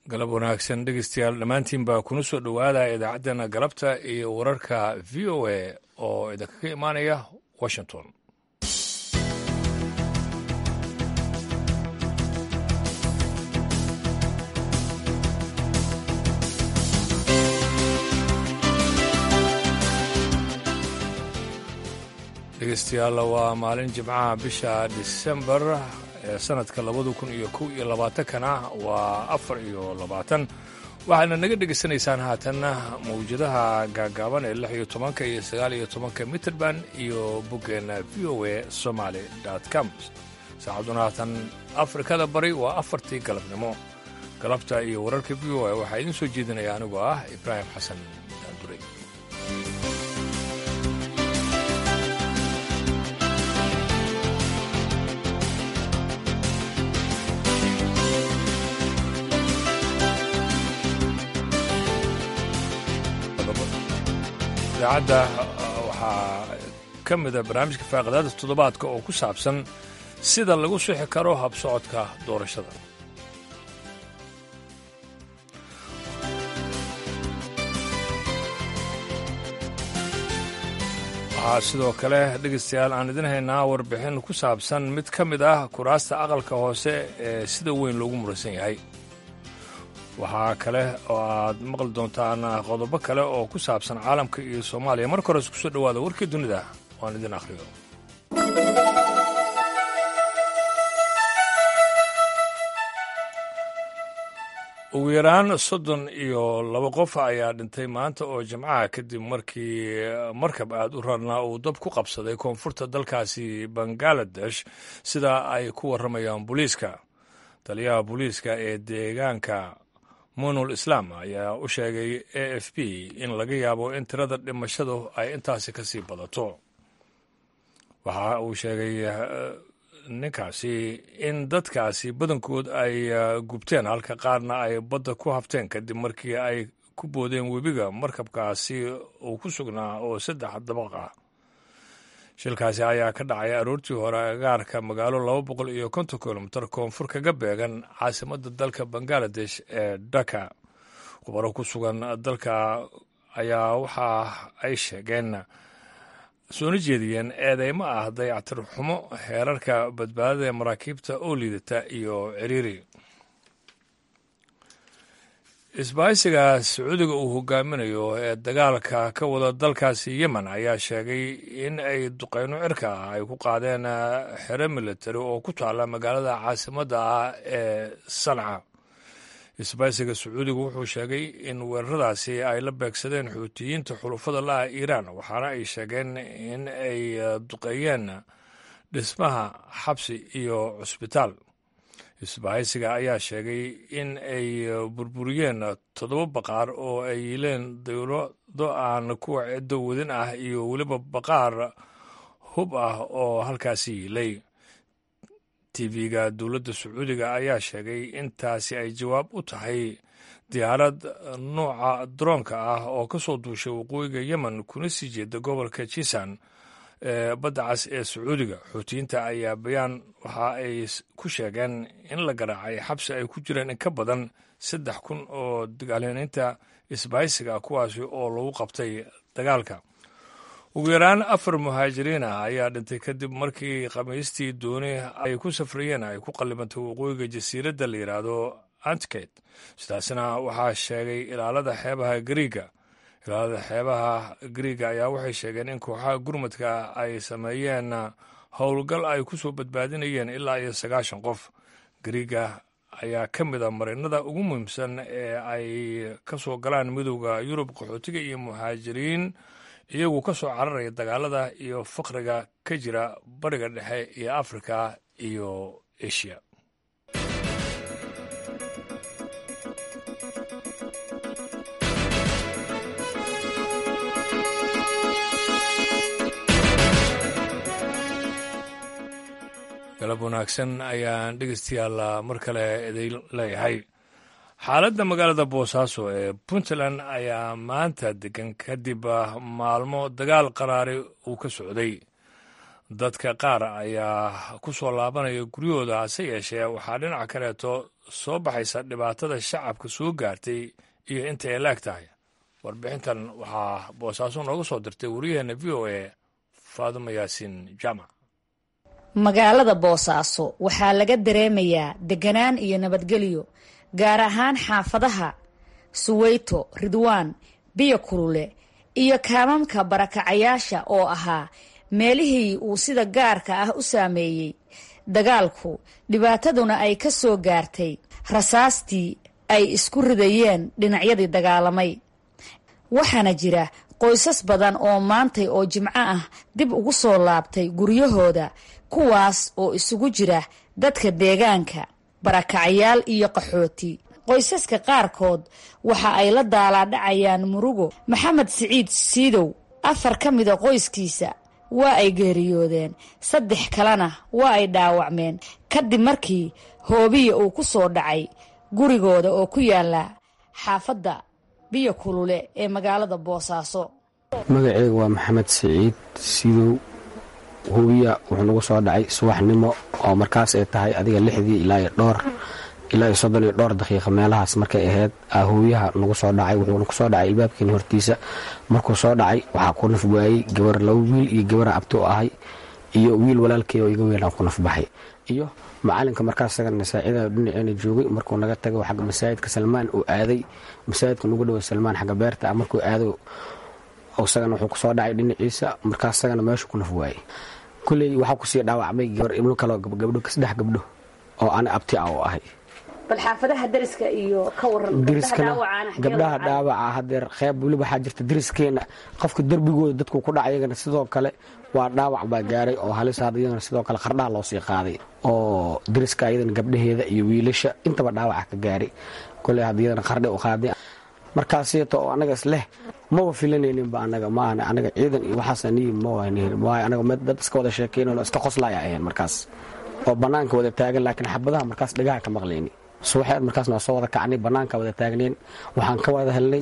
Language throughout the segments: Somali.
galab wanaagsan dhegeystayaal dhammaantiin baa kuna soo dhowaada idaacaddeenna galabta iyo wararka v o a oo idinkaga imaanaya washington dhegeystayaal waa maalin jimcaha bisha disembar ee sanadka labada kun iyo kow iyo labaatankana waa afar iyo labaatan waxaadna naga dhegaysanaysaan haatanna mawjadaha gaagaaban ee lix iyo tobanka iyo sagaal iyo tobanka mitrband iyo boggeenna v o a somaly com saacaduna haatan afrikada bari waa afartii galabnimo galabta iyo wararka v o a waxaa idiin soo jeedinaya anigoo ah ibraahim xasan daanduray idaacadda waxaa ka mida barnaamijka faaqadaada toddobaadka oo ku saabsan sida lagu sixi karo habsocodka doorashada waxaa sidoo kale dhegaystayaal aan idin haynaa warbixin ku saabsan mid ka mid ah kuraasta aqalka hoose ee sida weyn loogu muransan yahay waxaa kale oo aad maqli doontaan qodobo kale oo ku saabsan caalamka iyo soomaaliya marka hores kusoo dhowaada warkii dunida waan idin akhriyo ugu yaraan soddon iyo laba qof ayaa dhintay maanta oo jimcaha kadib markii markab aad u rarnaa uu dab ku qabsaday koonfurta dalkaasi bangaladesh sida ay ku warramayaan booliiska taliyaha booliiska ee deegaanka munul islaam ayaa u sheegay a f b in laga yaabo in tirada dhimashadu ay intaasi ka sii badato waxa uu sheegay ninkaasi in dadkaasi badankood ay gubteen halka qaarna ay badda ku hafteen kadib markii ay ku boodeen webiga markabkaasi uu ku sugnaa oo saddex dabaq ah shilkaasi ayaa ka dhacay aroortii hore agaarka magaalo laba boqol iyo konton kilomitar koonfur kaga beegan caasimadda dalka bangaladesh ee dhaka khubaro ku sugan dalka ayaa waxa ay sheegeen soona jeediyeen eedeymo ah dayactir xumo heerarka badbaadada ee maraakiibta oo liidata iyo ciriiri isbaahisiga sacuudiga uu hogaaminayo ee dagaalka ka wada dalkaasi yemen ayaa sheegay in ay duqeyno cirka ah ay ku qaadeen xero militari oo ku taala magaalada caasimadda ah ee sanca isbaahisiga sacuudiga wuxuu sheegay in weeraradaasi ay la beegsadeen xuutiyiinta xulufada la-ah iiraan waxaana ay sheegeen in ay duqeeyeen dhismaha xabsi iyo cusbitaal isbahaysiga ayaa sheegay in ay burburiyeen toddoba baqaar oo ay yiileen dowlado aan kuwa ciddo wadin ah iyo weliba baqaar hub ah oo halkaasi yiilay tv-ga dowladda sacuudiga ayaa sheegay intaasi ay jawaab u tahay diyaarad nuuca daroonka ah oo ka soo duushay waqooyiga yemen kuna sii jeeda gobolka jisan ee badda cas ee sacuudiga xuutiyiinta ayaa bayaan waxa ay ku sheegeen in la garaacay xabsi ay ku jireen in ka badan saddex kun oo dagaalyaneynta isbahaysiga kuwaasi oo lagu qabtay dagaalka ugu yaraan afar muhaajiriin ah ayaa dhintay kadib markii khamiistii dooni ay ku safrayeen ay ku qallibantay waqooyiga jasiiradda la yidhaahdo antket sidaasna waxaa sheegay ilaalada xeebaha gariiga ilaalada xeebaha gariiga ayaa waxay sheegeen in kooxaha gurmadka ay sameeyeen howlgal ay ku soo badbaadinayeen ilaa iyo sagaashan qof gariiga ayaa ka mid a marinada ugu muhiimsan ee ay ka soo galaan midowda yurub qaxootiga iyo muhaajiriin iyagu ka soo cararaya dagaalada iyo faqriga ka jira bariga dhexe iyo afrika iyo eshiya galab wanaagsan ayaan dhegeystayaal mar kale idin leeyahay xaaladda magaalada boosaaso ee puntland ayaa maanta degan kadib maalmo dagaal qaraari uu ka socday dadka qaar ayaa ku soo laabanaya guryahooda hase yeeshee waxaa dhinaca kaleeto soo baxaysa dhibaatada shacabka soo gaartay iyo inta ay laag tahay warbixintan waxaa boosaaso nooga soo dirtay wariyaheenna v o a faadumo yaasiin jaamac magaalada boosaaso waxaa laga dareemayaa deganaan iyo nabadgelyo gaar ahaan xaafadaha suweyto ridwaan biyo kulule iyo kaamamka barakacayaasha oo ahaa meelihii uu sida gaarka ah u saameeyey dagaalku dhibaataduna ay ka soo gaartay rasaastii ay isku ridayeen dhinacyadii dagaalamay waxaana jira qoysas badan oo maantay oo jimco ah dib ugu soo laabtay guryahooda kuwaas oo isugu jira dadka deegaanka barakacayaal iyo qaxooti qoysaska qaarkood waxa ay la daalaadhacayaan murugo maxamed siciid siidow afar ka mida qoyskiisa waa ay geeriyoodeen saddex kalena waa ay dhaawacmeen kadib markii hoobiya uu ku soo dhacay gurigooda oo ku yaala xaafadda biyo kulule ee magaalada boosaaso magaceyga waa maxamed siciid sidow hubiya wuxuu nagu soo dhacay subaxnimo oo markaas ay tahay adiga lixdii ilaa iyo dhowr ilaa iyo soddon iyo dhowr daqiiqa meelahaas markay ahayd hubiyaha nagu soo dhacay wuxuuna kusoo dhacay ilbaabkeeni hortiisa markuu soo dhacay waxaa ku naf waayey gabar laba wiil iyo gabara abti u ahay iyo wiil walaalkey oo iga weynaa ku naf baxay iyo macalinka markaas sagana saacida dhinaceena joogay markuu naga tago xagga masaajidka salmaan uu aaday masaajidka nagu dhowa salmaan xagga beerta ah markuu aado isagana wuxuu kusoo dhacay dhinaciisa markaas sagana meeshu ku naf waayey kulley waxaa kusii dhaawacmay gabar ibno kaleo gabdho saddex gabdho oo ana abti ah oo ahay bal xaafadaha dariska iyo ka waran dariskana gabdhaha dhaawaca hadeer qeyb weli waxaa jirta dariskeena qofka derbigooda dadku ku dhaca iyagana sidoo kale waa dhaawac baa gaaray oo halis had iyagana sidoo kale qardhaha loo sii qaaday oo dariska iyadana gabdhaheeda iyo wiilasha intaba dhaawaca ka gaaray koley had iyadana qardhe u qaaday markaasito oo anaga isleh maba filanayninba anaga maahan anaga ciidan iyo waxaas aniyi mawaayo anaga dad iska wada sheekeynoo iska qoslaya ahayn markaas oo banaanka wada taagan laakiin xabadaha markaas dhagaha ka maqlayni subaxeed markaasna waa soo wada kacnay banaanka wada taagneen waxaan ka wada helnay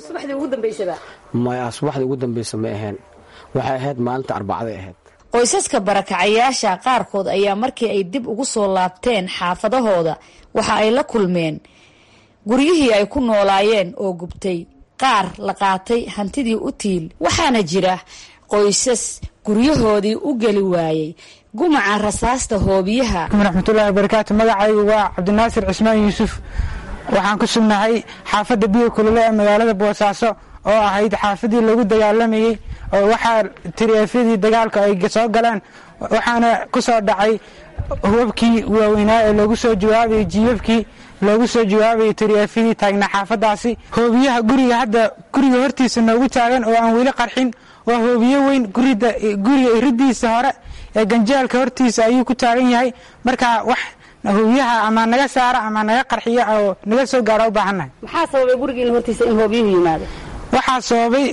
maya subaxdii ugu dambeysa ma ahayn waxay ahayd maalinta arbacday ahayd qoysaska barakacayaasha qaarkood ayaa markii ay dib ugu soo laabteen xaafadahooda waxa ay la kulmeen guryihii ay ku noolaayeen oo gubtay qaar la qaatay hantidii u tiil waxaana jira qoysas guryahoodii u geli waayey gumaca rasaasta hoobiyaha raxmatullahi wabarakaatu magacaygu waa cabdinaasir cismaan yuusuf waxaan ku sugnahay xaafadda biyo kulule ee magaalada boosaaso oo ahayd xaafadii lagu dagaalamayey oo waxaa tiriefyadii dagaalka ay soo galeen waxaana ku soo dhacay hubabkii waaweynaa ee loogu soo jawaabayay jiibabkii loogu soo jawaabayay tiriefyadii taagnaa xaafadaasi hoobiyaha guriga hadda guriga hortiisa noogu taagan oo aan weli qarxin waa hoobiyo weyn guriga iridiisa hore ee ganjeelka hortiisa ayuu ku taagan yahay marka wax hoobiyaha ama naga saara ama naga qarxiya oo naga soo gaara u baahannahay maxaa sababay gurigiina hortiisa in hoobiyuhu yimaado waxaa sababay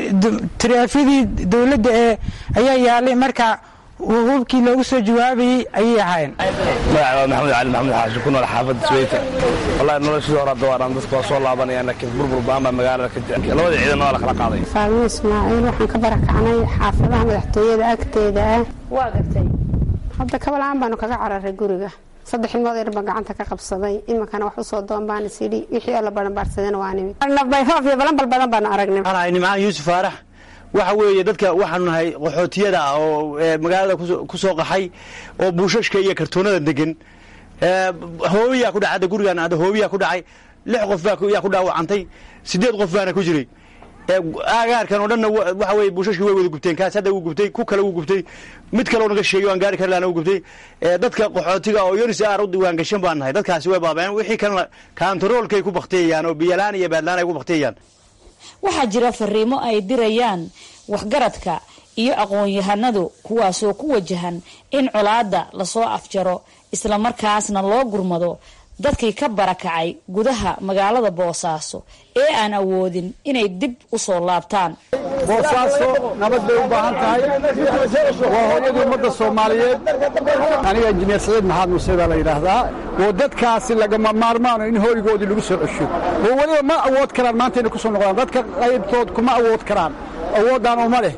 tiriefyadii dowladda ee ayaa yaalay marka hubkii loogu soo jawaabayey ayay ahaayeen magaca waa maxamed cali maxamed xaashi ku nool xaafadda sweyta wallahi noloshii hore hadda waan dadka waa soo laabanayaan laakiin burbur baan baa magaalada ka jira labada ciidan waa la kala qaaday faalmo ismaaciil waxaan ka barakacnay xaafadaha madaxtooyada agteeda ah waa gartay hadda kabalaan baanu kaga cararay guriga saddex ilmood yar baan gacanta ka qabsaday iminkana wax usoo doon baan isidhi wixii alla baranbaarsadeen waa nimid bayfoof iyo balanbal badan baanu aragnay waxaan nimcaan yuusuf faarax waxa weeye dadka waxaanu nahay qaxootiyada ah oo magaalada ku soo qaxay oo buushashka iyo kartoonada degan hoobiyaa ku dhacay hadda gurigaan hadda hoobiyaa ku dhacay lix qof baa ku dhaawacantay sideed qof baana ku jiray aagaarkan oo dhanna waxa weye buushashkii way wada gubteen kaas hadda wuu gubtay ku kale wuu gubtay mid kale oo naga sheegay waan gaari kari lahana wuu gubtay dadka qaxootiga oo yonis aar u diwaan gashan baan nahay dadkaasi way baabeen wixii kalena kaantaroolkay ku baktiyayaan oo biyalaan iyo baadlaan ay ku baktiyayaan waxaa jira fariimo ay dirayaan waxgaradka iyo aqoon-yahanadu kuwaasoo ku wajahan in colaadda lasoo afjaro islamarkaasna loo gurmado dadkii ka barakacay gudaha magaalada boosaaso ee aan awoodin inay dib u soo laabtaan boosaaso nabad bay u baahan tahay waa hooyadii ummadda soomaaliyeed aniga injineer saciid maxamed muuse baa la yidhaahdaa oo dadkaasi lagama maarmaano in hooygoodii lagu soo cesho oo weliba ma awood karaan maanta inay ku soo noqdaan dadka qaybtood kuma awood karaan awooddan uma leh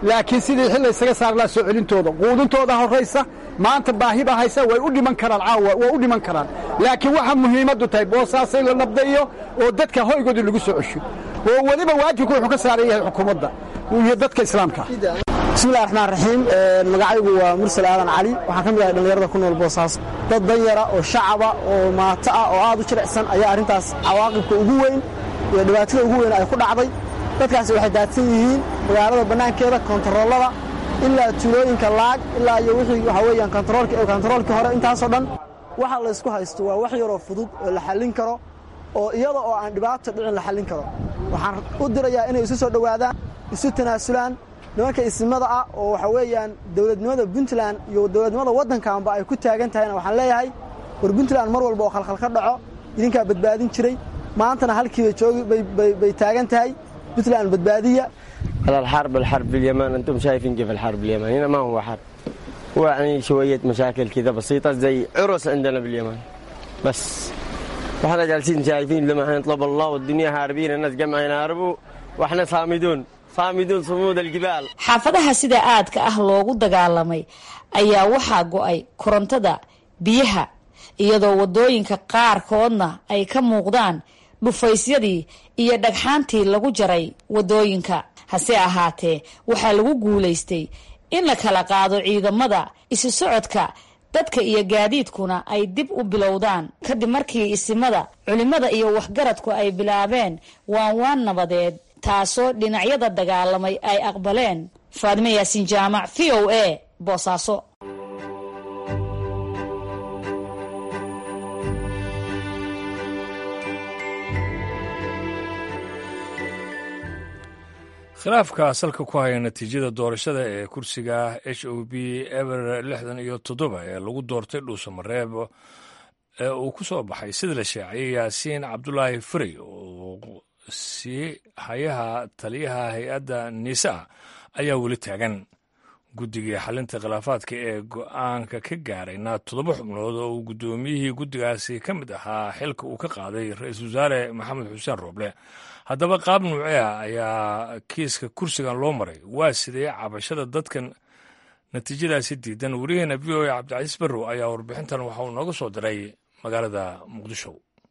laakiin sidii xil laysaga saari lahaa soo celintooda quudintooda horraysa maanta baahi baa haysa way u dhiman karaan caawa way u dhiman karaan laakiin waxa muhiimaddu tahay boosaasay la nabdayo oo dadka hoygoodii lagu soo cesho oo weliba waajibku wuxuu ka saaran yahay xukuumadda iyo dadka islaamka bismillahi raxmaan raxiim magacaygu waa mursal aadan cali waxaan ka mid ahay dhallinyarada ku nool boosaaso dad danyara oo shacaba oo maato ah oo aad u jilicsan ayaa arrintaas cawaaqibka ugu weyn iyo dhibaatada ugu weyn ay ku dhacday dadkaasi waxay daadsan yihiin magaalada bannaankeeda kontaroolada ilaa tuulooyinka laag ilaa iyo wixii waxaa weeyaan kontaroolkii hore intaasoo dhan waxa laysku haysto waa wax yaroo fudud oo la xallin karo oo iyada oo aan dhibaato dhicin la xallin karo waxaan u dirayaa inay isu soo dhowaadaan isu tanaasulaan nimanka isimada ah oo waxa weeyaan dowladnimada puntland iyo dowladnimada waddankaanba ay ku taagan tahayna waxaan leeyahay war puntland mar walba oo khalkhal ka dhaco idinkaa badbaadin jiray maantana halkiiba joogi bay taagan tahay puntland badbaadiya هذا الحرب الحرب في اليمن انتم شايفين كيف الحرب في اليمن هنا ما هو حرب هو يعني شويه مشاكل كذا بسيطه زي عرس عندنا باليمن بس واحنا جالسين شايفين لما نطلب الله والدنيا هاربين الناس جمع ينهربوا واحنا صامدون صامدون صمود الجبال xaafadaha sida aadka ah loogu dagaalamay ayaa waxaa go-ay korontada biyaha iyadoo wadooyinka qaarkoodna ay ka muuqdaan dhufaysyadii iyo dhagxaantii lagu jaray wadooyinka hase ahaatee waxaa lagu guulaystay in la kala qaado ciidamada isu socodka dadka iyo gaadiidkuna ay dib u bilowdaan kadib markii isimada culimmada iyo waxgaradku ay bilaabeen waan waan nabadeed taasoo dhinacyada dagaalamay ay aqbaleen faadime yaasiin jaamac v o a boosaaso khilaafka salka ku haya natiijada doorashada ee kursiga h o b eber lixdan iyo toddoba ee lagu doortay dhuusamareeb ee uu ku soo baxay sida la shaaciyay yaasiin cabdulaahi frey oo sii hayaha taliyaha hay-adda niisa ayaa weli taagan guddigii xalinta khilaafaadka ee go-aanka ka gaarayna toddoba xubnood oo uu guddoomiyihii guddigaasi ka mid ahaa xilka uu ka qaaday ra-iisul wasaare maxamed xuseen rooble haddaba qaab nuucee ah ayaa kiiska kursigan loo maray waa sidee cabashada dadkan natiijadaasi diidan wariyaheena v o a cabdicasiis barrow ayaa warbixintan waxa uu nooga soo diray magaalada muqdisho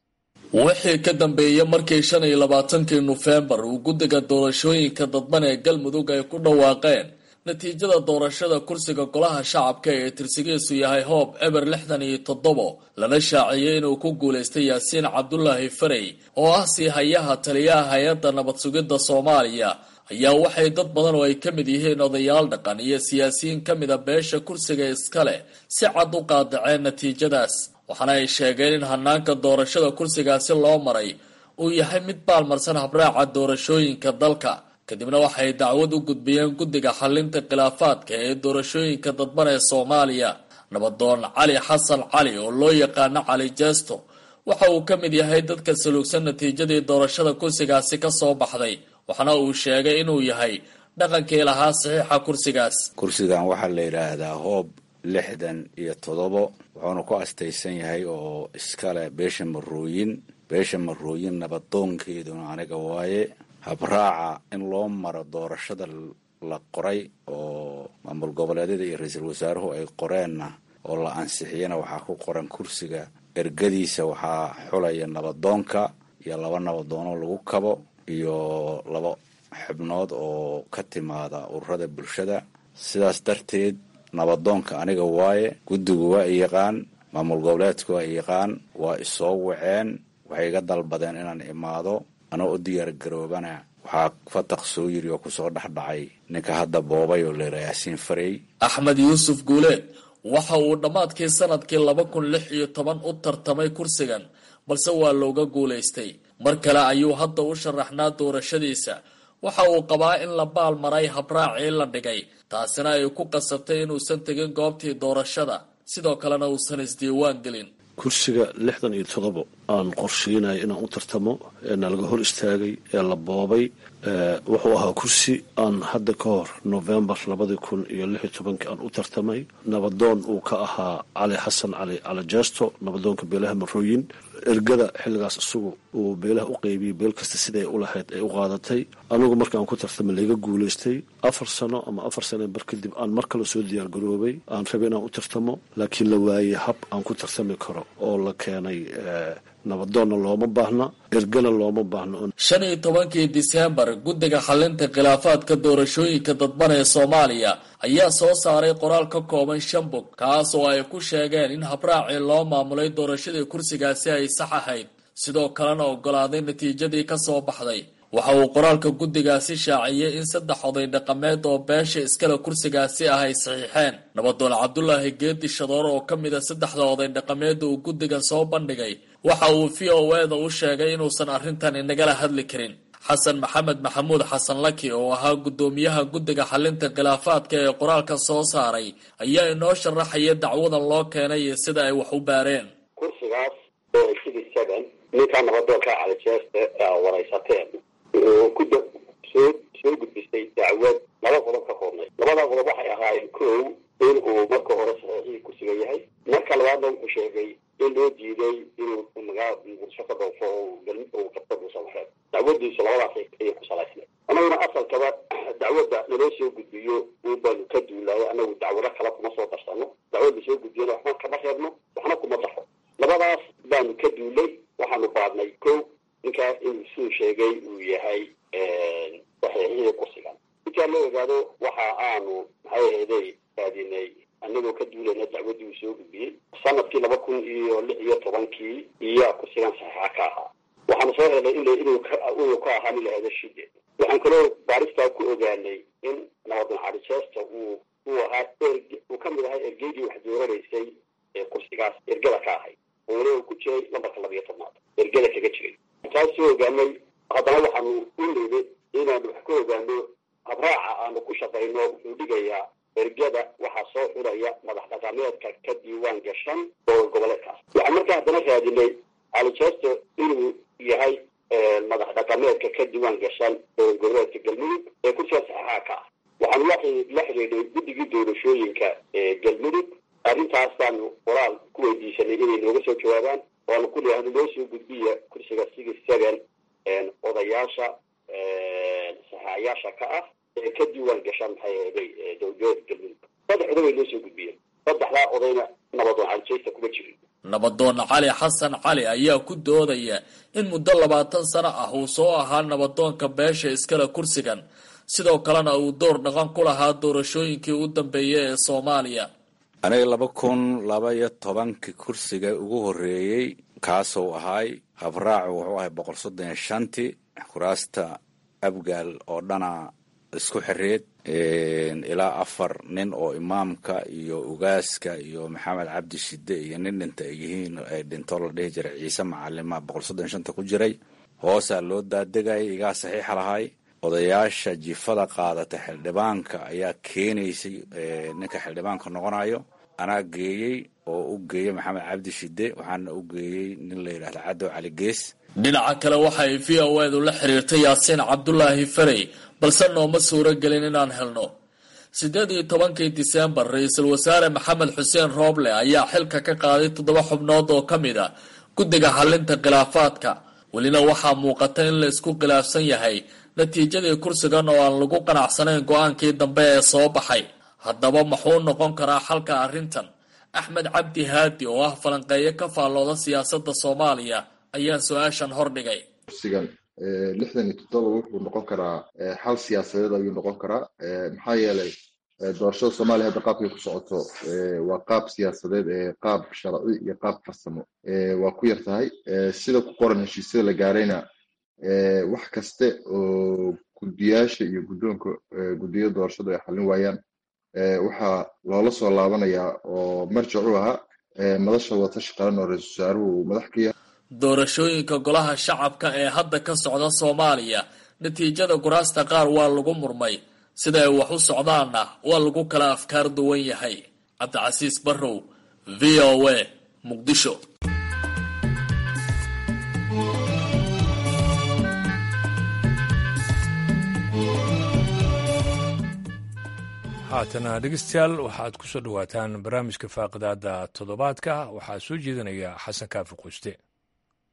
wixii ka dambeeyey markii shan iyo labaatankii nofembar uu guddiga doorashooyinka dadban ee galmudug ay ku dhawaaqeen natiijada doorashada kursiga golaha shacabka ee tirsigiisu yahay hoob eber lixdan iyo toddobo lana shaaciyey inuu ku guulaystay yaasiin cabdulaahi farey oo ah sii hayaha taliyaha hay-adda nabad sugidda soomaaliya ayaa waxay dad badan oo ay ka mid yihiin odayaal dhaqan iyo siyaasiyiin ka mida beesha kursiga iskale si cad u qaadaceen natiijadaas waxaana ay sheegeen in hanaanka doorashada kursigaasi loo maray uu yahay mid baalmarsan habraaca doorashooyinka dalka kadibna waxay dacwad u gudbiyeen guddiga xalinta khilaafaadka ee doorashooyinka dadban ee soomaaliya nabadoon cali xasan cali oo loo yaqaano cali jeesto waxa uu ka mid yahay dadka saluugsan natiijadii doorashada kursigaasi ka soo baxday waxaana uu sheegay inuu yahay dhaqankii lahaa saxiixa kursigaas kursigan waxaa la yidhaahdaa hoob lixdan iyo toddobo wuxuuna ku astaysan yahay oo iskale beesha marooyin beesha marooyin nabadoonkeeduna aniga waaye habraaca in loo maro doorashada la qoray oo maamul goboleedyada iyo ra-iisul wasaaruhu ay qoreenna oo la ansixiyana waxaa ku qoran kursiga ergadiisa waxaa xulaya nabadoonka iyo laba nabadoonoo lagu kabo iyo laba xubnood oo ka timaada ururada bulshada sidaas darteed nabadoonka aniga waaye guddigu waa i yaqaan maamul goboleedku waa i yaqaan waa isoo waceen waxay iga dalbadeen inaan imaado anoo u diyaar garoobana waxaa fataq soo yiri oo kusoo dhexdhacay ninka hadda boobay oo leera yaasiin farey axmed yuusuf guuleed waxa uu dhammaadkii sanadkii laba kun lix iyo toban u tartamay kursigan balse waa looga guulaystay mar kale ayuu hadda u sharaxnaa doorashadiisa waxa uu qabaa in la baal maray habraacii la dhigay taasina ay ku qasabtay inuusan tegin goobtii doorashada sidoo kalena uusan isdiiwaan gelin kursiga lixdan iyo todobo aan qorsheynaya inaan u tartamo ee nalaga hor istaagay ee la boobay wuxuu ahaa kursi aan hadda ka hor novembar labadii kun iyo lix iyo tobankii aan u tartamay nabadoon uu ka ahaa cali xasan cali cali jeesto nabadoonka beelaha marooyin ergada xilligaas isagu uu beelaha u qeybiyey beel kasta siday u lahayd ay u qaadatay anigu markaan ku tartamay layga guulaystay afar sano ama afar sano bar kadib aan mar kale soo diyaargaroobay aan rabay inaan u tartamo laakiin la waayey hab aan ku tartami karo oo la keenay nabadoonna looma baahna ergana looma baahno shan iyo tobankii diseembar guddiga xalinta khilaafaadka doorashooyinka dadban ee soomaaliya ayaa soo saaray qoraal ka kooban shan bog kaas oo ay ku sheegeen in habraacii loo maamulay doorashadii kursigaasi ay sax ahayd sidoo kalena ogolaaday natiijadii ka soo baxday waxa uu qoraalka guddigaasi shaaciyey in saddex oday dhaqameed oo beesha iskale kursigaasi ah ay saxiixeen nabadoon cabdulaahi geedi shadoor oo ka mid a saddexda oday dhaqameeda uu guddigan soo bandhigay waxa uu v o eda u sheegay inuusan arrintan inagala hadli karin xasan maxamed maxamuud xasan laki oo ahaa guddoomiyaha guddiga xalinta khilaafaadka ee qoraalka soo saaray ayaa inoo sharaxaya dacwadan loo keenay iyo sida ay wax u baareen kursigaas ninkaa nabadoonka calijeeste waraysateen ku soo soo gudbisay dacwad laba qodob ka koobnay labada qodob waxay ahaayeen kow in uu marka hore saxiixii kursiga yahay marka labaadna wuxuu sheegay in loo diiday inuu magaa bulsho ka dhoofo uu qabto buusamareed dacwadiisu labadaas ayay ku salaysnay annaguna asalkaba dacwadda naloo soo gudbiyo un baanu ka duulayo annagu dacwado kale kuma soo darsano dacwad lasoo gudbiyana waxba kama reebno waxna kuma daro labadaas baanu ka duulay waxaanu baadnay kow ninkaa inuu suu sheegay uu yahay saxiixihii kursigan intaa loo ogaado waxa aanu maxay ahayday raadinay annagoo ka duulayna dacwaddii uu soo gudbiyey sanadkii laba kun iyo lix iyo tobankii iyaa kursigan saxiixa ka ahaa waxaanu soo helnay in inuu inuu ka ahaa nin lahahdo shide waxaan kaloo baaristaa ku ogaanay in nabadoon calijeesta uu uu ahaa erg uu ka mid ahaa ergeydii wax dooranaysay ee kursigaas ergada ka ahayd oona uu ku jiray lambarka labiyo tobnaad ergada kaga jiray taas soo ogaanay haddana waxaanu u nimid inaanu wax ka ogaano habraaca aanu ku shaqayno wuxuu dhigayaa ergada waxaa soo xulaya madax dhaqameedka ka diiwaan gashan oo goboleedkaas waxaan markaa haddana raadinay calijesto inuu yahay madax dhaqameedka ka diiwaan gashan oo goboleedka galmudug ee kursiga saxaxa ka ah waxaanu la xidhiidhay guddigii doorashooyinka ee galmudug arrintaas baanu qoraal ku weydiisanay inay nooga soo jawaabaan waanu ku leeyahay noo soo gudbiya kursiga sigi seven odayaasha saxaayaasha ka ah ee ka diiwaan gashaan maxay ahaday dowlada galmudug saddex oday way noo soo gudbiyeen saddexdaa odayna nabadoon calijeysta kuma jirin nabadoon cali xasan cali ayaa ku doodaya in muddo labaatan sano ah uu soo ahaa nabadoonka beesha iskale kursigan sidoo kalena uu door dhaqan ku lahaa doorashooyinkii u dambeeyay ee soomaaliya aniga laba kun laba iyo tobankii kursiga ugu horreeyey kaasuu ahaay habraacu wuxuu ahay boqol soddon iyo shantii kuraasta abgaal oo dhana isku xireed ilaa afar nin oo imaamka iyo ugaaska iyo maxamed cabdi shide iyo nin dhinta ay yihiin ay dhinto la dhihi jiray ciise macalima boqol soddon iyo shanta ku jiray hoosaa loo daadegayay igaa saxiixa lahay odayaasha jifada qaadata xildhibaanka ayaa keenaysay ninka xildhibaanka noqonayo anaa geeyey oo u geeyey maxamed cabdi shide waxaana u geeyey nin la yidhahda cadow cali gees dhinaca kale waxa ay v o edu la xiriirtay yaasiin cabdulaahi farey balse nooma suuro gelin inaan helno siddeed iyo tobankii diseembar ra-iisul wasaare maxamed xuseen rooble ayaa xilka ka qaaday toddoba xubnood oo ka mid a guddiga xalinta khilaafaadka welina waxaa muuqata in la isku khilaafsan yahay natiijadii kursigan oo aan lagu qanacsanayn go-aankii dambe ee soo baxay haddaba muxuu noqon karaa xalka arrintan axmed cabdi haadi oo ah falanqeeyo ka faallooda siyaasadda soomaaliya ayaa su-aashan hordhigay kursigan lixdan iyo toddoba wuxuu noqon karaa xal siyaasadeed ayuu noqon karaa maxaa yeelay doorashada soomaaliya hadda qaabkay ku socoto waa qaab siyaasadeed qaab sharci iyo qaab farsamo waa ku yar tahay sida ku qoran heshiisyada la gaarayna wax kaste oo guddiyaasha iyo guddoonka guddiyada doorashadu ay xallin waayaan waxaa loola soo laabanayaa oo marjac u ahaa madasha watashi qaran oo ra-iisul wasaaruhu uu madax ka yahay doorashooyinka golaha shacabka ee hadda ka socda soomaaliya natiijada kuraasta qaar waa lagu murmay sida ay wax u socdaanna waa lagu kala afkaar duwan yahay cabdicasiis barrow v o a muqdisho haatana dhegeystayaal waxaad ku soo dhowaataan barnaamijka faaqidaada toddobaadka waxaa soo jeedinaya xasan kaafi quuste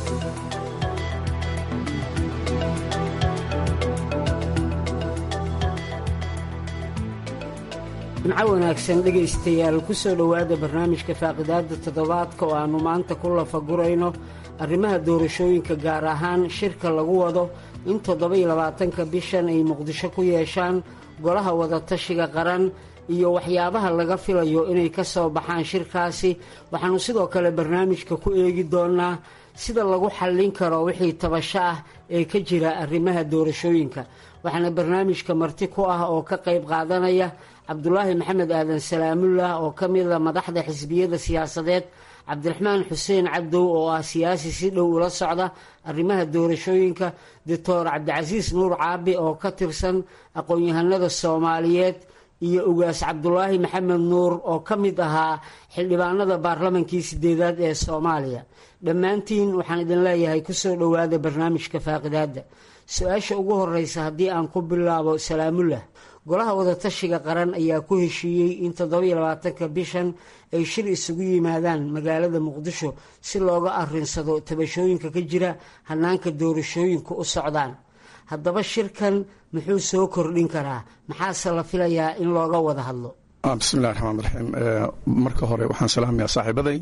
jimco wanaagsan dhegaystayaal ku soo dhowaada barnaamijka faaqidaada toddobaadka oo aannu maanta ku lafagurayno arrimaha doorashooyinka gaar ahaan shirka lagu wado in toddoba-iyo labaatanka bishan ay muqdisho ku yeeshaan golaha wadatashiga qaran iyo waxyaabaha laga filayo inay ka soo baxaan shirkaasi waxaannu sidoo kale barnaamijka ku eegi doonnaa sida lagu xallin karo wixii tabasho ah ee ka jira arrimaha doorashooyinka waxaana barnaamijka marti ku ah oo ka qayb qaadanaya cabdulaahi maxamed aadan salaamullah oo ka mida madaxda xisbiyada siyaasadeed cabdiraxmaan xuseen cabdow oo ah siyaasi si dhow ula socda arrimaha doorashooyinka doctor cabdicasiis nuur caabi oo ka tirsan aqoon-yahanada soomaaliyeed iyo ugaas cabdulaahi maxamed nuur oo ka mid ahaa xildhibaanada baarlamankii sideedaad ee soomaaliya dhammaantiin waxaan idin leeyahay kusoo dhowaada barnaamijka faaqidaadda su-aasha ugu horeysa haddii aan ku bilaabo salaamullah golaha wadatashiga qaran ayaa ku heshiiyey in toddobiyo labaatanka bishan ay shir isugu yimaadaan magaalada muqdisho si looga arinsado tabashooyinka ka jira hanaanka doorashooyinku u socdaan haddaba shirkan muxuu soo kordhin karaa maxaase la filayaa in looga wada hadlo bismillahi raxmaan raxiim marka hore waxaan salaamayaa saaxiibaday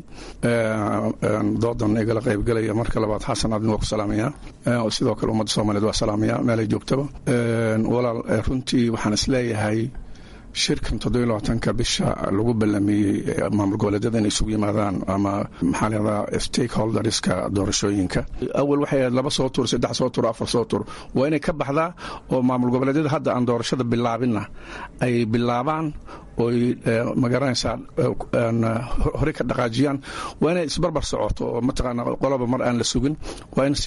doodan igala qaybgelaya marka labaad xasan adin waa ku salaamaya sidoo kale ummadda soomaaliyeed waa salaamaya meelay joogtaba walaal runtii waxaan isleeyahay shirkan toddobiyo labaatanka bisha lagu ballamiyey maamul goboleedyada inay isugu yimaadaan ama maxaa lahdaa stakeholderska doorashooyinka awal waxay ahayd laba soo tur saddex soo tur afar soo tur waa inay ka baxdaa oo maamul goboleedyada hadda aan doorashada bilaabinna ay bilaabaan oy magaranaysaa hore ka dhaqaajiyaan waa inay isbarbar socoto oo mataqaana qoloba mar aan la sugin waa in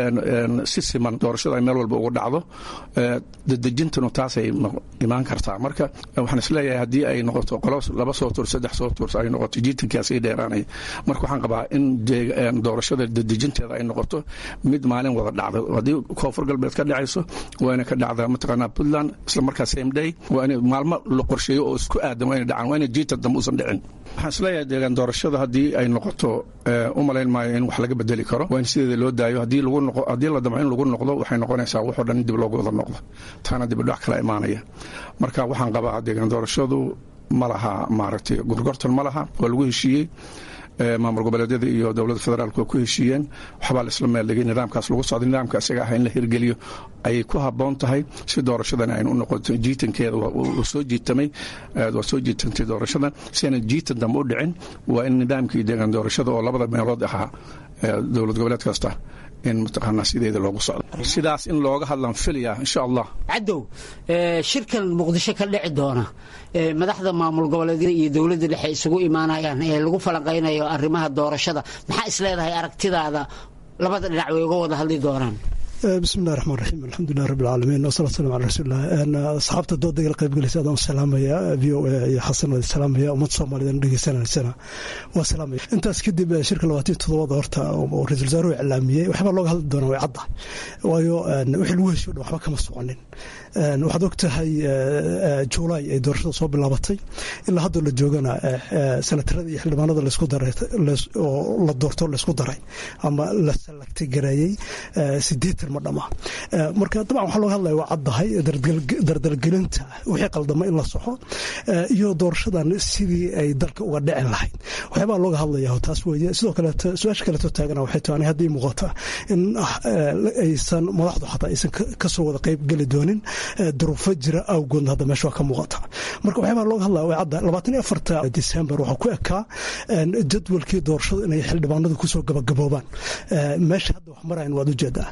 si siman doorashada ay meel walba ugu dhacdo dadejintanu taasay imaan kartaa marka waxaan isleeyahay haddii ay noqoto qolo laba soo tur saddex soo tur ay noqoto jiitankaa sii dheeraanaya marka waxaan qabaa in doorashada dadejinteeda ay noqoto mid maalin wada dhacda haddii koonfur galbeed ka dhacayso waa inay ka dhacdaa mataqaana puntland isla markaa same day waa in maalmo la qorsheeyo oo isku aadan waa inay dhacaan waa inay jiita dambe uusan dhicin waxaan isleeyahay deegaan doorashada haddii ay noqoto u malayn maayo in wax laga bedeli karo waa in sideeda loo daayo haddii lagu noqo haddii la damco in lagu noqdo waxay noqonaysaa waxoo dhan in dib loogu wada noqdo taana dib udhac kala imaanaya marka waxaan qabaa deegaan doorashadu ma laha maaragtay gorgortan ma laha waa lagu heshiiyey maamul goboleedyada iyo dowladda federaalk waa ku heshiiyeen waxbaa la isla meeldhigay nidaamkaas lagu socday nidaamka isaga ah in la hirgeliyo ayay ku habboon tahay si doorashadan aynu u noqoto jiitankeeda waa soo jiitamay waa soo jiitantay doorashadan si aynan jiitan dambe u dhicin waa in nidaamkii deegaan doorashada oo labada meelood ahaa dowlad goboleed kasta in mataqaanaa sideeda loogu socdo sidaas in looga hadlaan filaya insha allah cadow shirkan muqdisho ka dhici doona madaxda maamul goboleedyada iyo dowladda dhexe isugu imaanayaan ee lagu falanqaynayo arrimaha doorashada maxaa isleedahay aragtidaada labada dhinac way uga wada hadli doonaan bismillahi raxmaan raxiim alxamdulilah rabbi alcaalamiin wasalatu salam ala rasuulilah asxaabta dooda igala qaybgalaysa adaan salaamaya v o a iyo xasan waa salaamaya ummad soomaaliyeed dhegeysanaysana waa salaamaya intaas kadib shirka labaatan todobada horta oo ra-isul wasaaruhu iclaamiyey waxbaa looga hadli doonaa way cadda waayo wixii lagu heshiyo dhan waxba kama soconin waxaad og tahay juulaay ay doorashada soo bilaabatay ilaa haddoo la joogana sanatarada iyo xildhibaanada laysku daray oo la doorto laysku daray ama la salagtay gareeyey sideetan ma dhama marka dabcan waxaa looga hadlaya waa caddahay dardalgelinta wixii qaldama in la soxo iyo doorashadan sidii ay dalka uga dhicin lahayd waxyaabaa looga hadlaya taas weeye sidoo kaleeto su-aasha kaleeto taagana waxay tahay haddii muuqata in aysan madaxdu xataa aysan kasoo wada qayb geli doonin duruufo jira awgoodna hadda meesha waa ka muuqata marka waxyaabaa looga hadlaya waa cadda labaatan iyo afarta december waxaa ku ekaa jadwalkii doorashadu inay xildhibaanadu kusoo gabagaboobaan meesha hadda wax marayan waad ujeedaa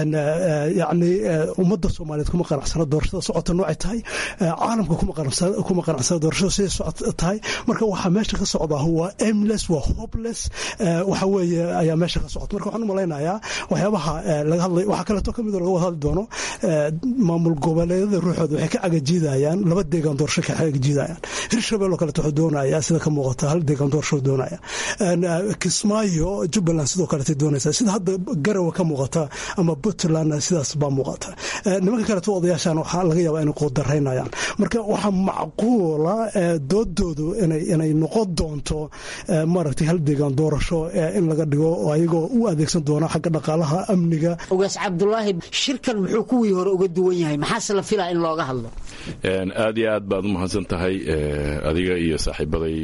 yacni ummadda soomaaliyeed kuma qanacsana doorashada socota noocay tahay caalamka kuma qanacsana doorashada siday socot tahay marka waxaa meesha ka socdaa waa aimless waa hopeless waxa weeye ayaa meesha ka socota marka waxaan u malaynayaa waxyaabaha laga hadlay waxaa kaleeto ka mid oo laga wada hadli doono maamul goboleedyada ruuxooda waxay ka cagajiidayaan laba deegaan doorasho ka cagajiidayaan hirshabelle oo kaleeto wuxuu doonayaa sida ka muuqata hal deegaan doorasho doonaya kismaayo jubbaland sidoo kaleetay doonaysaa sida hadda garawa ka muuqata ama puntland sidaas baa muuqata nimanka kaleto odayaashan waxaa laga yaabaa inay quudaraynayaan marka waxaa macquula doodoodu inay noqon doonto maaragtay hal deegaan doorasho in laga dhigo oo ayagoo u adeegsan doona xagga dhaqaalaha amniga ogaas cabdulaahi shirkan muxuu kuwii hore uga duwan yahay maxaase la filaa in looga hadlo aad iyo aad baad u mahadsan tahay adiga iyo saaxiibaday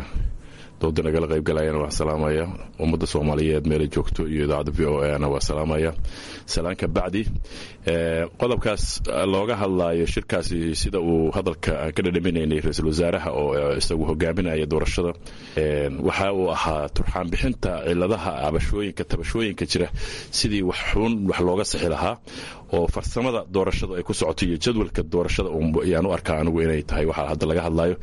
dooda nagala qaybgalayana waa salaamaya ummadda soomaaliyeed meela joogto iyo idaacadda v o ana waa salaamaya salaanka bacdi qodobkaas looga hadlaayo shirkaasi sida uu hadalka ka dhadhaminaynay ra-iisul wasaaraha oo isagu hogaaminaya doorashada waxa uu ahaa turxaan bixinta ciladaha abashooyinka tabashooyinka jira sidii wax xun wax looga sixi lahaa oo farsamada doorashada ay ku socoto iyo jadwalka doorashada ayaan u arkaa anigu inay tahay waxaa hadda laga hadlayo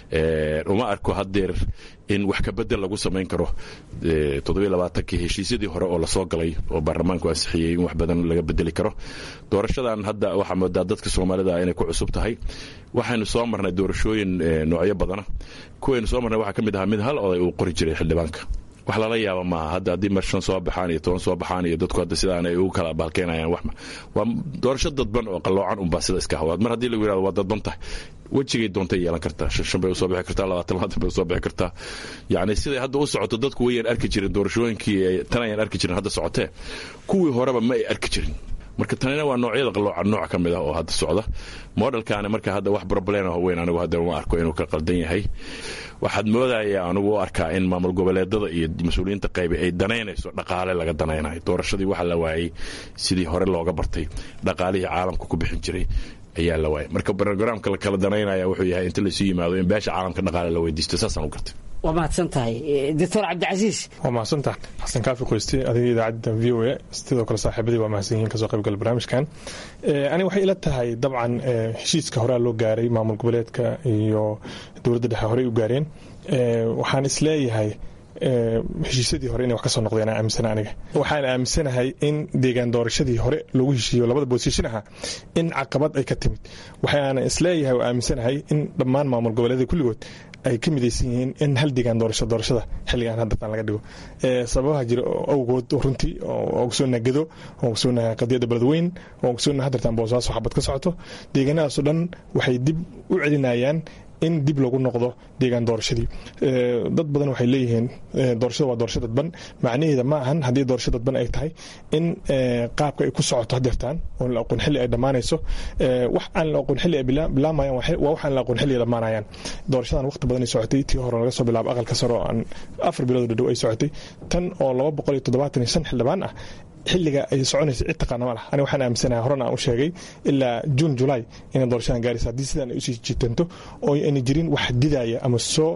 uma arko haddeer in wax ka bedel lagu samayn karo toddobaaatankii heshiisyadii hore oo lasoo galay oo baarlamaanku ansixiyey in wax badan laga bedeli karo doorashadan hadda waxaa moodaa dadka soomaalida inay ku cusub tahay waxaynu soo marnay doorashooyin noocyo badana kuwaynu soo marnay waxaa ka mid ahaa mid hal oday uu qori jiray xildhibaanka wax lala yaaba maaha hadda haddii mar shan soo baxaan iyo toban soo baxaan iyo dadku hadda sidaan ay ugu kala baalkeenayaan wax waa doorasho dadban oo qalloocan unbaa sida iska hawaad mar haddii lagu yirahdo waa dadban tahay wejigay doontay yeelan kartaa shan shan bay usoo bixi kartaa labaatan labaatan bay usoo bixi kartaa yacni siday hadda u socoto dadku wayaan arki jirin doorashooyinkii tan ayaan arki jirin hadda socotee kuwii horeba ma ay arki jirin marka tanina waa noocyada qalooca nooc ka mid ah oo hadda socda modelkaani marka hadda wax problem ah weyn anigu hadda uma arko inuu ka qaldan yahay waxaad moodaya anigu u arkaa in maamul goboleedada iyo mas-uuliyiinta qaybe ay danaynayso dhaqaale laga danaynayo doorashadii waxa la waayey sidii hore looga bartay dhaqaalihii caalamka ku bixin jiray ayaa la waayay marka brogramka la kala danaynaya wuxuu yahay inta laysu yimaado in beesha caalamka dhaqaale la weydiisto saasaan u gartay waa mahadsan tahay doctor cabdicasiis waa mahadsantahay xasan kaafi qoyste adiga idaacadda v o a sidoo kale saaxiibadii waa mahadsan yihiin kasoo qaybgala barnaamijkan aniga waxay ila tahay dabcan heshiiska horea loo gaaray maamul goboleedka iyo dowladda dhexe horey u gaareen waxaan isleeyahay heshiisyadii hore inay wax ka soo noqdeen aan aaminsana aniga waxaan aaminsanahay in deegaan doorashadii hore lagu heshiiyo labada boosishin aha in caqabad ay ka timid waxaana isleeyahay oo aaminsanahay in dhammaan maamul goboleeda kulligood ay ka midaysan yihiin in hal deegaan doorasho doorashada xilligan haddatan laga dhigo sababaha jira awgood runtii oo ogsoonaha gedo oo ogsoonaha qadiyadda beledweyn oo ogsoonaha haddartan boosaaso xabad ka socoto deegaanadaasoo dhan waxay dib u celinayaan in dib lagu noqdo deegaan doorashadii dad badan waxay leeyihiin doorashada waa doorasho dadban macnaheeda ma ahan haddii doorasho dadban ay tahay in qaabka ay ku socoto hadeertaan oo la aqoon xilli ay dhammaanayso wax aan la aqoon xilli ay bilaamayaan waa wax aan la aqoon xilli ay dhammaanayaan doorashadan waqti badan ay socotay tii hore laga soo bilaabo aqalka sare oo aan afar bilood dhadhow ay socotay tan oo laba boqol iyo toddobaatan iyo shan xildhibaan ah xilliga ay soconaysa cid taqaana ma lah ani waxaan aaminsanahay horena aan u sheegay ilaa juun julaay inay doorashadan gaaraysa haddii sidaan ay usii jitanto oo ayna jirin wax didaya ama soo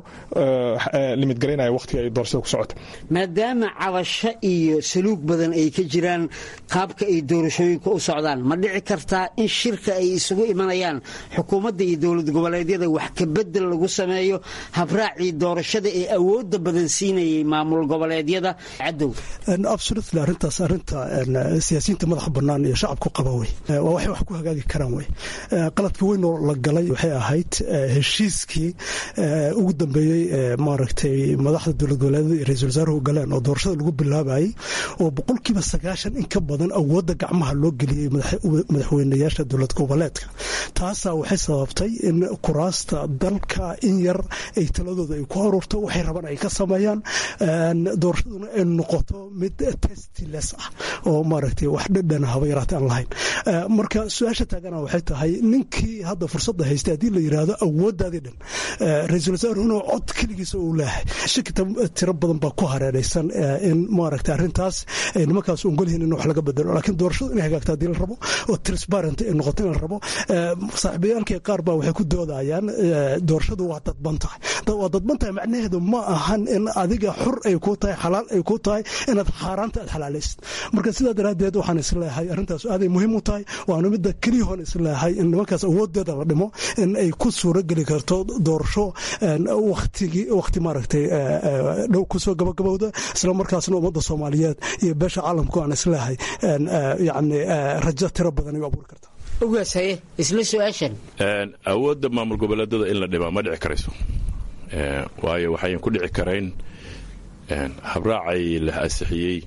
limid garaynaya waqtiga ay doorashada ku socota maadaama cabasho iyo saluug badan ay ka jiraan qaabka ay doorashooyinka u socdaan ma dhici kartaa in shirka ay isugu imanayaan xukuumadda iyo dowlad goboleedyada wax ka bedel lagu sameeyo habraacii doorashada ee awooda badan siinayay maamul goboleedyada cadow arintaas arinta siyaasiyiinta madaxa banaan iyo shacabku qaba wey waa waxay wax ku hagaagi karaan wey qaladka weyn oo la galay waxay ahayd heshiiskii ugu dambeeyey maaragtay madaxda dowlad goboleedyada iyo ra-isul wasaaruhu galeen oo doorashada lagu bilaabayay oo boqolkiiba sagaashan in ka badan awoodda gacmaha loo geliyey madaxweynayaasha dowlad goboleedka taasaa waxay sababtay in kuraasta dalka in yar ay taladooda ay ku aruurto waxay rabaan ay ka sameeyaan doorashaduna ay noqoto mid testiles ah oo maaragtay wax dhadhan haba yaraatay aan lahayn marka su-aasha taagana waxay tahay ninkii hadda fursadda haystay haddii la yidhaahdo awooddaadii dhan ra-iisul wasaaruhuna cod keligiisa uu leeyahay shaki tiro badan baa ku hareeraysan in maaragtay arrintaas ay nimankaas ongolyihiin in wax laga bedelo laakiin doorashadu inay hagaagto haddii la rabo oo transparent ay noqoto in la rabo saaxiibayaalkii qaar baa waxay ku doodayaan doorashadu waa dadban tahay waa dadban tahay macnaheedu ma ahan in adiga xur ay ku tahay xalaal ay ku tahay inaad xaaraanta aad xalaalaysid marka sidaa daraaddeed waxaan isleeyahay arrintaas aaday muhiim u tahay waana midda keliyahoon isleeyahay in nimankaas awoodeeda la dhimo in ay ku suuro geli karto doorasho waktigi wakti maaragtay dhow kusoo gabagabowda isla markaasna ummadda soomaaliyeed iyo beesha caalamku aan isleeyahay yacni rajo tiro badan ay u abuuri kartaa ogaasaye isla su-aashan awoodda maamul goboleedada in la dhimaa ma dhici karayso waayo waxayan ku dhici karayn habraacay la ansixiyey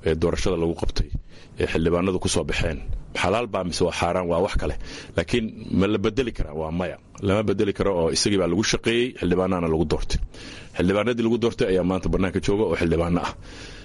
ee doorashada lagu qabtay ee xildhibaanadu ku soo baxeen xalaal baa mise waa xaaraan waa wax kale laakiin ma la bedeli karaa waa maya lama bedeli karo oo isagii baa lagu shaqeeyey xildhibaanana lagu doortay xildhibaanadii lagu doortay ayaa maanta bannaanka jooga oo xildhibaano ah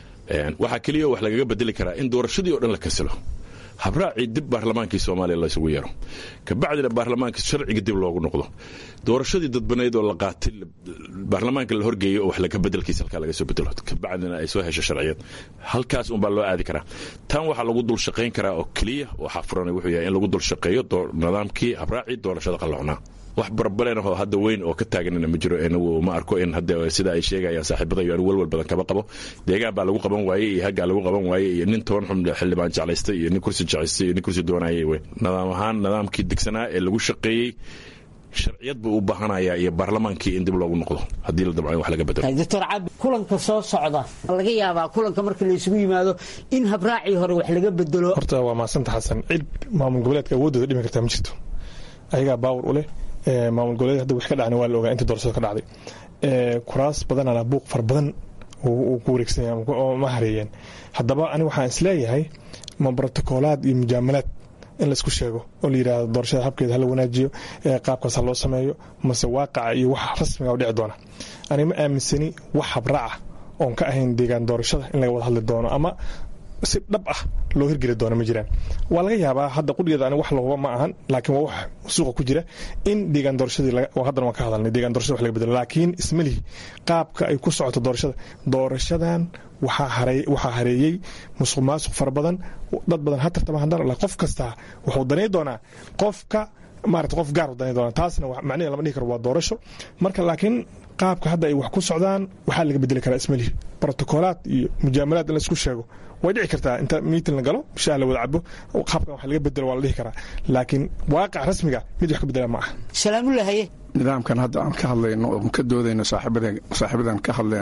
waxaa keliya wax lagaga bedeli karaa in doorashadii oo dhan la kasilo habraacii dib baarlamaankii soomaaliya laysugu yeero kabacdina baarlamaanka sharciga dib loogu noqdo doorashadii dadbanayd oo la qaatay baarlamaanka la horgeeyo oo wax laga bedelkiisa halkaa laga soo bedelo kabacdina ay soo hesho sharciyad halkaas unbaa loo aadi karaa tan waxaa lagu dul shaqayn karaa oo keliya waxaa furan wuxuu yahay in lagu dul shaqeeyo nidaamkii habraacii doorashada qalloocnaa wax barbalenahoo hadda weyn oo ka taaganina ma jiro inagu ma arko in hadda sida ay sheegayaan saaxiibadayo anigu walwal badan kaba qabo deegaan baa lagu qaban waayey iyo haggaa lagu qaban waayey iyo nin toban xun xildhibaan jeclaystay iyo nin kursi jeclaystay iyo nin kursi doonayay wey nidaam ahaan nidaamkii degsanaa ee lagu shaqeeyey sharciyad buu u baahanayaa iyo baarlamaankii in dib loogu noqdo haddii la dabco in wax laga bedelo doctor cabdi kulanka soo socda laga yaabaa kulanka marka la isugu yimaado in habraacii hore wax laga bedelo horta waa maasanta xasan cid maamul goboleedka awoodooda dhimi kartaa ma jirto ayagaa baawar u leh maamul goboleed hadda wix ka dhacna waa la ogaa inta doorashada ka dhacday kuraas badanana buuq fara badan uu ku wareegsanaya oo ma hareeyeen haddaba ani waxaan isleeyahay ma brotokoolaad iyo mujaamalaad in laisku sheego oo la yidhaahdo doorashada habkeeda hala wanaajiyo qaabkaas ha loo sameeyo mase waaqaca iyo wax rasmiga u dhici doona ani ma aaminsani wax habraaca oon ka ahayn deegaan doorashada in laga wada hadli doono ama si dhab ah loo hirgeli doono ma jiraan waa laga yaabaa hadda qudhigeeda ani wax lahuba ma ahan laakiin waa wax suuqa ku jira in deegaan doorashadii haddana waan ka hadalnay deegaan doorashada wax laga bedelo laakiin ismalihi qaabka ay ku socoto doorashada doorashadan waxaa hareeyey musuq maasuq fara badan dad badan ha tartama haddana qof kastaa wuxuu danay doonaa qofka maarata qof gaar u danay doonaa taasna macnaheeda lama dhihi karo waa doorasho marka laakiin qaabka hadda ay wax ku socdaan waxaa laga bedeli karaa ismalihi brotokoolaad iyo mujaamalaad in laisku sheego way dhici kartaa inta miitin la galo shaah la wada cabo qaabkan wax laga bedelo waa la dhihi karaa laakiin waaqic rasmiga mid wax ka bedela ma aha salaamulahaye nidaamkan hadda aan ka hadlayno oo ka doodayno saaxiibadan ka hadleen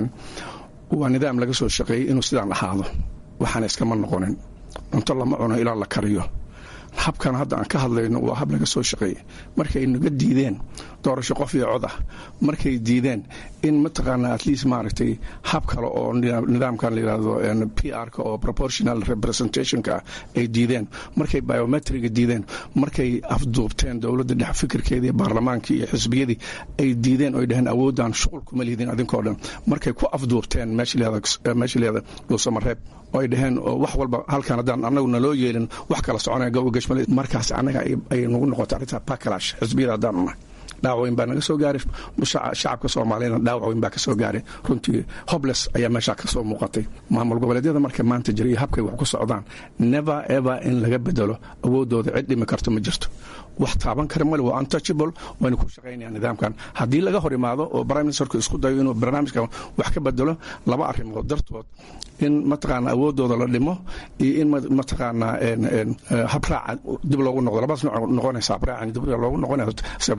waa nidaam laga soo shaqeeyey inuu sidaan ahaado waxaana iskama noqonin cunto lama cuno ilaa la kariyo habkan hadda aan ka hadlayno waa hab laga soo shaqeeyey markay naga diideen doorasho qof iyo cod ah markay diideen in mataqaanaa at least maaragtay hab kale oo nidaamkan la yidhaahdo p r-ka oo proportional representationka ah ay diideen markay biometriga diideen markay afduubteen dowladda dhex fikirkeedii baarlamaankii iyo xisbiyadii ay diideen oy dhaheen awoodaan shuqul kuma lihdin adinkoo dhan markay ku afduubteen meesha leeda dhuusamareeb oo ay dhaheen wax walba halkan haddaan annagu naloo yeelin wax kala soconaya gowga gashmale markaas annaga ay nagu noqotay arrinta bacalash xisbiyada haddaan nahay dhaawac weyn baa naga soo gaaray shacabka soomaaliyana dhaawac weyn baa ka soo gaaray runtii hobles ayaa meeshaa ka soo muuqatay maamul goboleedyada marka maanta jira iyo habkay wax ku socdaan never ever in laga bedelo awoodooda cid dhimi karto ma jirto wax taaban kara male waa untouchable wayna ku shaqaynayaan nidaamkan haddii laga hor imaado oo prime ministerku isku dayo inuu barnaamijkan wax ka bedelo laba arrimood dartood in mataqaanaa awoodooda la dhimo iyo in mataqaanaa habraaca dib loogu noqdo labadaas nooc noqonaysa habraacan dib loogu noqonayo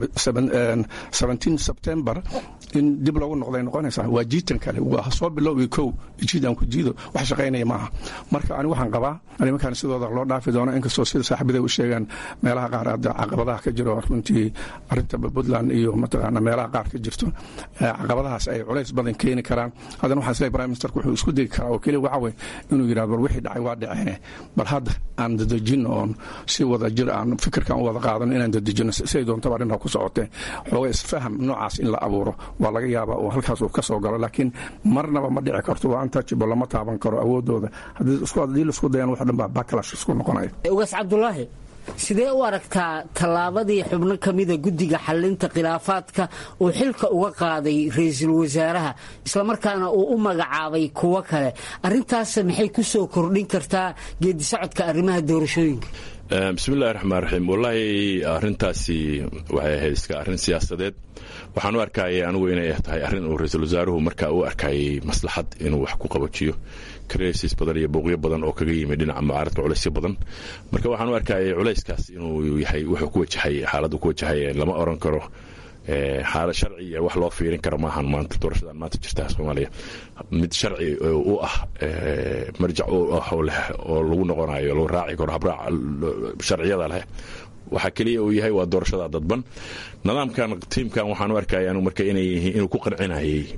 september in dib loogu noqday noqonaysaa waa jiitan kale waa soo bilowgi kow jiidan ku jiido wax shaqaynaya maaha marka ani waxaan qabaa nimankan sidooda loo dhaafi doono inkastoo sida saaxiibada u sheegaan meelaha qaar hadda caqabadaha ka jiro runtii arinta puntland iyo mataqaana meelaha qaar ka jirto caqabadahaas ay culays badan keeni karaan haddana waxaan isleeyahay prime ministerku wuxuu isku degi karaa oo keliya waxa weye inuu yidhahdo bal wixii dhacay waa dhacee bal hadda aan dadejino oon si wada jir aan fikirkan u wada qaadano inaan dadejino siday doontaba arrintaa ku socotee xooga isfaham noocaas in la abuuro waa laga yaabaa oo halkaas uu ka soo galo laakiin marnaba ma dhici karto waa untouchable lama taaban karo awoodooda haddii laisku dayaan wax dhan baa bacalash isku noqonaya ugaas cabdulaahi sidee u aragtaa tallaabadii xubno ka mida guddiga xallinta khilaafaadka uu xilka uga qaaday ra-iisul wasaaraha islamarkaana uu u magacaabay kuwo kale arrintaas maxay ku soo kordhin kartaa geedisocodka arrimaha doorashooyinka bismillahi raxmaan raxiim wallaahi arrintaasi waxay ahayd iska arrin siyaasadeed waxaan u arkayay anigu inay tahay arrin uu ra-iisul wasaaruhu markaa u arkayay maslaxad inuu wax ku qabajiyo krsis badan iyo booqyo badan oo kaga yimid dhinaca mucaaradka culaysyo badan marka waxaan u arkayay culayskaas inuu yahay wuxuu ku wajahay xaaladdu ku wajahay lama oran karo xaalad sharci iyo wax loo fiirin karo maahan maanta doorashadan maanta jirta soomaaliya mid sharci u ah marjac u ah oo leh oo lagu noqonayo lagu raaci karo habraac sharciyada leh waxaa keliya uu yahay waa doorashada dadban nidaamkan tiimkan waxaan u arkaya anu marka inay yihiin inuu ku qancinayay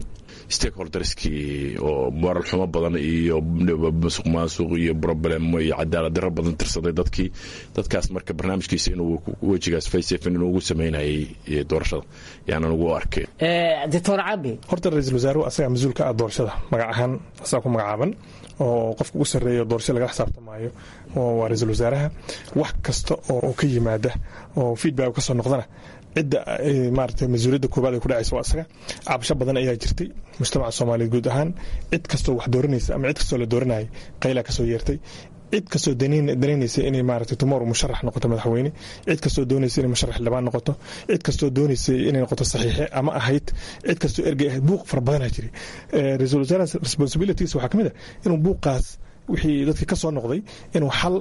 stakeholderskii oo moral xumo badan iyo musuq maasuq iyo problemo iyo cadaalad daro badan tirsaday dadkii dadkaas marka barnaamijkiisa inuu wejigaas faysefin inuu ugu sameynayay doorashada yaanan ugu arkay doctor cabi horta ra-iisul wasaaruhu asagaa mas-uulka ah doorashada magac ahaan asagaa ku magacaaban oo qofka ugu sarreeya doorasho lagala xisaabtamaayo waa ra-iisul wasaaraha wax kasta oo ka yimaada oo feedback kasoo noqdana cidda maarata mas-uuliyadda koobaad ay ku dhacaysa waa asaga cabasho badan ayaa jirtay mujtamaca soomaaliyeed guud ahaan cid kastoo wax dooranaysa ama cid kastoo la dooranayay qaylaa kasoo yeertay cid kastoo danaynaysa inay maarata tomorrow musharax noqoto madaxweyne cid kastoo doonaysa inay musharax xildhibaan noqoto cid kastoo doonaysa inay noqoto saxiixe ama ahayd cid kastoo ergey ahayd buuq fara badanaa jiray ra-iisul wasaaraha responsibilities waxaa ka mid a inuu buuqaas wixii dadkii ka soo noqday inuu xal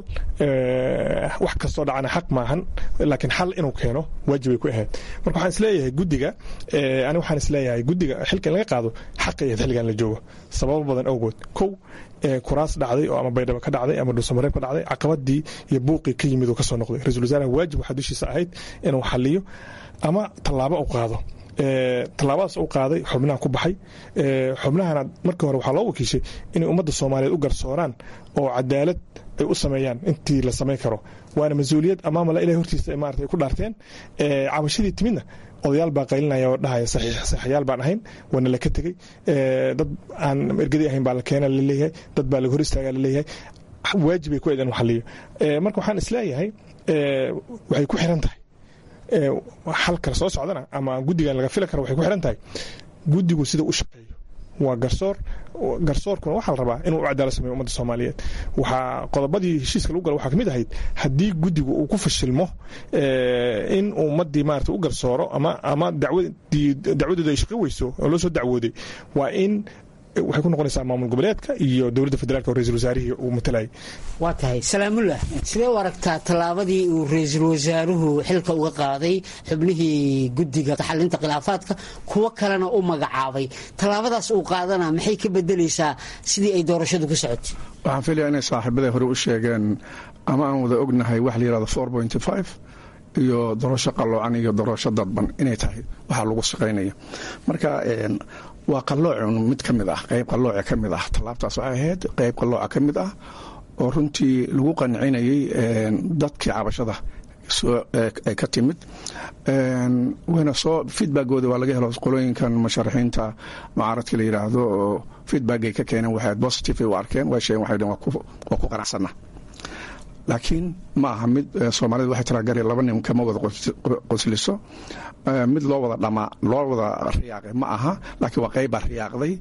wax kastoo dhacana xaq maahan laakiin xal inuu keeno waajibay ku ahayd marka waxaan isleeyahay guddiga ani waxaan isleeyahay guddiga xilka in laga qaado xaqay ahayd xilligan la joogo sababo badan awgood kow kuraas dhacday oo ama baydhabo ka dhacday ama dhuusamareeb ka dhacday caqabadii iyo buuqii ka yimid oo ka soo noqday ra-isul wasaaraha waajib waxaa dushiisa ahayd inuu xaliyo ama tallaabo u qaado tallaabadaas u qaaday xubnaha ku baxay xubnahana markii hore waxaa loo wakiishay inay ummadda soomaaliyeed u garsooraan oo cadaalad ay u sameeyaan intii la samayn karo waana mas-uuliyad amaamala ilahay hortiisa maarata ay ku dhaarteen cabashadii timidna odayaal baa qaylinaya oo dhahaya saxiixyaal baan ahayn waana la ka tegey dad aan ergadii ahayn baa la keena laleeyahay dad baa laga hor istaagaa laleeyahay waajibay ku ayd in xaliyo marka waxaan isleeyahay waxay ku xiran tahay xalkala soo socdana ama guddigan laga fili karo waxay ku xiran tahay guddigu sida u shaqeeyo waa garsoor garsoorkuna waxaa la rabaa inuu u cadaalo sameeyo ummadda soomaaliyeed waxaa qodobadii heshiiska lagu gala waxaa kamid ahayd haddii guddigu uu ku fashilmo in ummaddii maarata u garsooro ama ama dacwadii dacwadeedu ay shaqo weyso oo loo soo dacwooday waa in waxay ku noqonaysaa maamul goboleedka iyo dowladda federaalk oo ra-isul wasaarihii uu matalayay waa tahay salaamullah sidee u aragtaa tallaabadii uu ra-iisul wasaaruhu xilka uga qaaday xubnihii guddiga taxalinta khilaafaadka kuwo kalena u magacaabay tallaabadaas uu qaadana maxay ka bedelaysaa sidii ay doorashadu ku socotay waxaan filaya inay saaxiibaday hore u sheegeen ama aan wada ognahay wax la yirahdo four point five iyo doorasho qalloocan iyo doorasho dadban inay tahay waxaa lagu shaqaynaya marka waa qalloocun mid ka mid ah qayb qallooca ka mid ah tallaabtaas waxay ahayd qayb qallooca ka mid ah oo runtii lagu qancinayay dadkii cabashada ay ka timid wayna soo feedbackooda waa laga helo qolooyinkan musharaxiinta mucaaradka la yidhaahdo oo feedbackay ka keeneen waxay positive ay u arkeen way sheegeen waxay dheen waa ku qanacsana laakiin ma aha mid soomaalida waxay tiraa gari laba nin kama wada qosliso mid loo wada dhamaa loo wada riyaaqay ma aha laakiin waa qaybbaa riyaaqday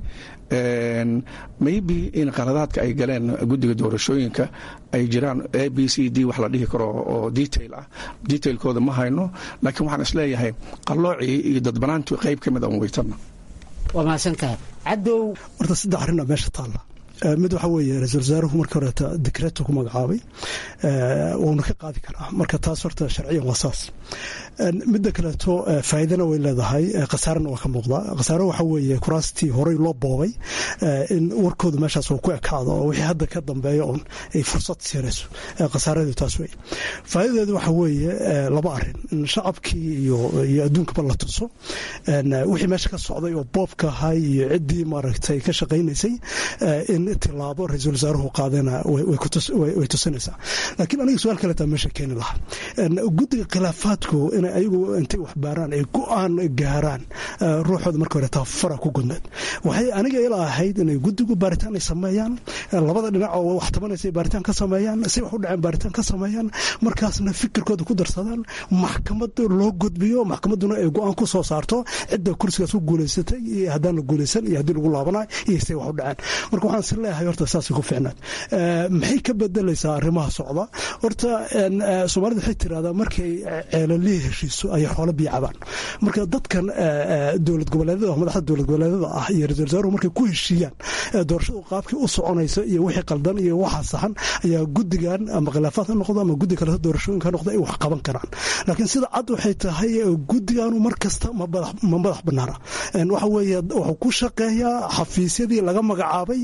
maybe in qaladaadka ay galeen guddiga doorashooyinka ay jiraan a b c d wax la dhihi karo oo detail ah detailkooda ma hayno laakiin waxaan isleeyahay qalloocii iyo dadbanaantu qayb ka mid aan weytana waa mahadsantahay cadow horta saddex arrin aa meesha taalla mid waxaa weeye ra-isul wasaaruhu marka horeeta dekreetu ku magacaabay wuuna ka qaadi karaa marka taas horta sharciyan waa saas midda kaleeto faa'iidana way leedahay khasaarana waa ka muuqdaa khasaaro waxaa weeye kuraastii horey loo boobay in warkooda meeshaas uu ku ekaado oo wixii hadda ka dambeeya oon ay fursad siinayso khasaaradeedu taas weeye faa'iidadeedu waxaa weeye laba arrin in shacabkii iyo iyo adduunkaba la tuso wixii meesha ka socday oo boobka ahay iyo ciddii maaragtay ka shaqaynaysay in tilaabo ra-iisul wasaaruhu qaadana way tusinaysaa laakiin aniga su-aal kaleetaa meesha keeni lahaa guddiga khilaafaadku inay ayagu intay wax baaraan ay go-aan gaaraan ruuxooda marka hore tabafara ku gudneed waxay aniga ila ahayd inay guddigu baaritaan ay sameeyaan labada dhinac oo wax tabanaysa baaritaan ka sameeyaan si wax u dhaceen baaritaan ka sameeyaan markaasna fikirkooda ku darsadaan maxkamad loo gudbiyo maxkamadduna ay go-aan ku soo saarto cidda kursigaas ku guulaysatay iyo haddaan la guulaysan iyo haddii lagu laabanayo iyo say wax u dhaceen marka waxaan is leeyahay horta saasay ku fiicnaad maxay ka bedelaysaa arrimaha socda horta soomaalida waxay tirahdaa markay ceelalihii heshiiso ayay xoolo biyo cabaan marka dadkan dowlad goboleedyada madaxda dowlad goboleedyada ah iyo ra-isul wasaaruhu markay ku heshiiyaan doorashadu qaabkii u soconaysa iyo wixii qaldan iyo waxa saxan ayaa guddigan ama khilaafaad ha noqdo ama guddi kaleto doorashooyinka ha noqdo ay wax qaban karaan laakiin sida cad waxay tahay guddiganu mar kasta ma madax banaana waxa weeye wuxuu ku shaqeeyaa xafiisyadii laga magacaabay iyo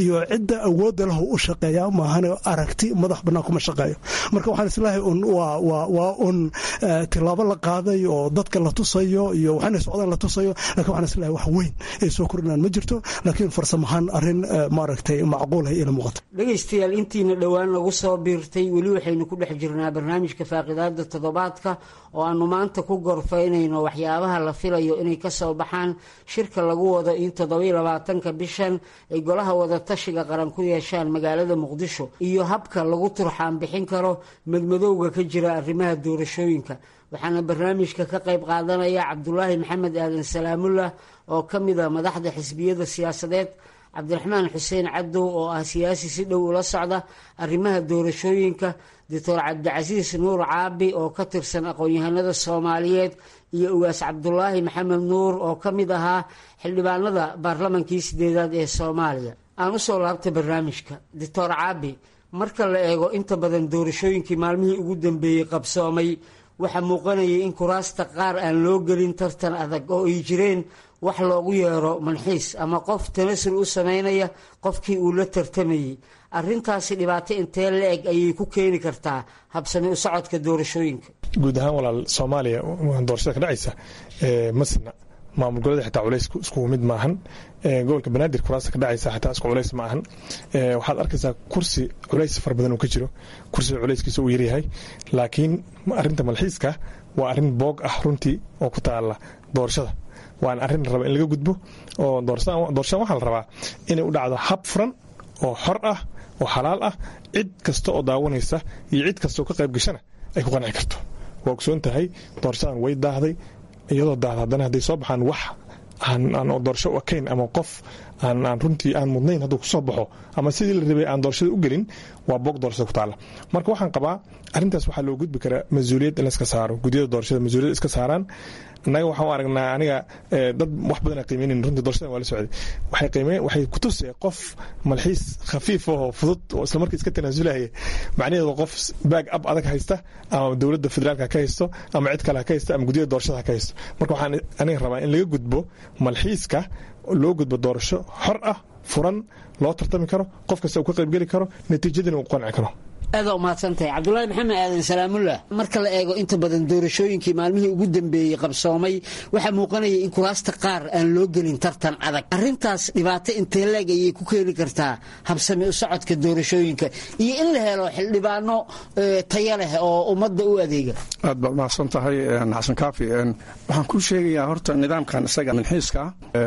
iyo cidda awoodda lahu u shaqeeya maahan aragti madax bannaan kuma shaqeeyo marka waxaan islahay un waa un tilaabo la qaaday oo dadka la tusayo iyo waxaana socdaan la tusayo lakin waxaan islahay wax weyn ay soo kordhinaan ma jirto laakiin farsamahaan arrin maaragtay macquulay ila muuqato dhegaystayaal intiina dhowaan nagu soo biirtay weli waxaynu ku dhex jirnaa barnaamijka faaqidaada toddobaadka oo aanu maanta ku gorfaynayno waxyaabaha la filayo inay ka soo baxaan shirka lagu wado in toddobiyo labaatanka bishan ay golaha wadatashiga qaran ku yeeshaan magaalada muqdisho iyo habka lagu turxaan bixin karo madmadowga ka jira arrimaha doorashooyinka waxaana barnaamijka ka qayb qaadanaya cabdulaahi maxamed aadan salaamullah oo ka mid a madaxda xisbiyada siyaasadeed cabdiraxmaan xuseen cadow oo ah siyaasi si dhow ula socda arrimaha doorashooyinka doctor cabdicasiis nuur caabi oo ka tirsan aqoon-yahanada soomaaliyeed iyo ugaas cabdulaahi maxamed nuur oo ka mid ahaa xildhibaanada baarlamankii sideedaad ee soomaaliya aan usoo laabtay barnaamijka doctor caabi marka la eego inta badan doorashooyinkii maalmihii ugu dambeeyey qabsoomay waxaa muuqanayay in kuraasta qaar aan loo gelin tartan adag oo ay jireen wax loogu yeero manxiis ama qof tanasul u sameynaya qofkii uu la tartamayey arintaasi dhibaato intee la eg ayay ku keeni kartaa habsami u socodka doorashooyinka guud ahaan walaal soomaaliya doorashada ka dhacaysa masna maamul goboleeda xitaa culays iskugu mid maahan gobolka banaadir kuraasta ka dhacaysa xitaa isku culays ma ahan waxaad arkaysaa kursi culays fara badan uu ka jiro kursiga culayskiisa uu yaryahay laakiin arinta malxiiska waa arin boog ah runtii oo ku taala doorashada waana arrin la raba in laga gudbo oo doorashadan waxaa la rabaa inay u dhacdo hab furan oo xor ah oo xalaal ah cid kasta oo daawanaysa iyo cid kasta oo ka qayb gashana ay ku qanci karto waa ogsoon tahay doorashadan way daahday iyadoo daahda haddana hadday soo baxaan wax aan doorasho u ekayn ama qof aan runtii aan mudnayn hadduu kusoo baxo ama sidii la rabay aan doorashada u gelin waa boog doorashada ku taala marka waxaan qabaa arrintaas waxaa loo gudbi karaa mas-uuliyad in laiska saaro guddiyada doorashada mas-uuliyad iska saaraan annaga waxaan u aragnaa aniga dad wax badan qiimeynayn runtii doorashadan waa la socday waxay qiimeyn waxay ku tusee qof malxiis khafiif oo fudud oo isla markii iska tanaasulaya macnaheedu qof baag ab adag haysta ama dowladda federaalka ka haysto ama cid kale ha ka haysto ama guddiyada doorashada ha ka haysto marka waxaan aniga rabaa in laga gudbo malxiiska loo gudbo doorasho xor ah furan loo tartami karo qof kasta uu ka qaybgeli karo natiijadina uu qanci karo aada umahadsantahay cabdulaahi maxamed aadan salaamullah marka la eego inta badan doorashooyinkii maalmihii ugu dambeeyey qabsoomay waxaa muuqanaya in kuraasta qaar aan loo gelin tartan adag arintaas dhibaato intee leeg ayay ku keeni kartaa habsami u socodka doorashooyinka iyo in la helo xildhibaano taya leh oo ummadda u adeega aad baad mahadsan tahay xasan kaafi waxaan kuu sheegayaa horta nidaamkan isaga manxiiska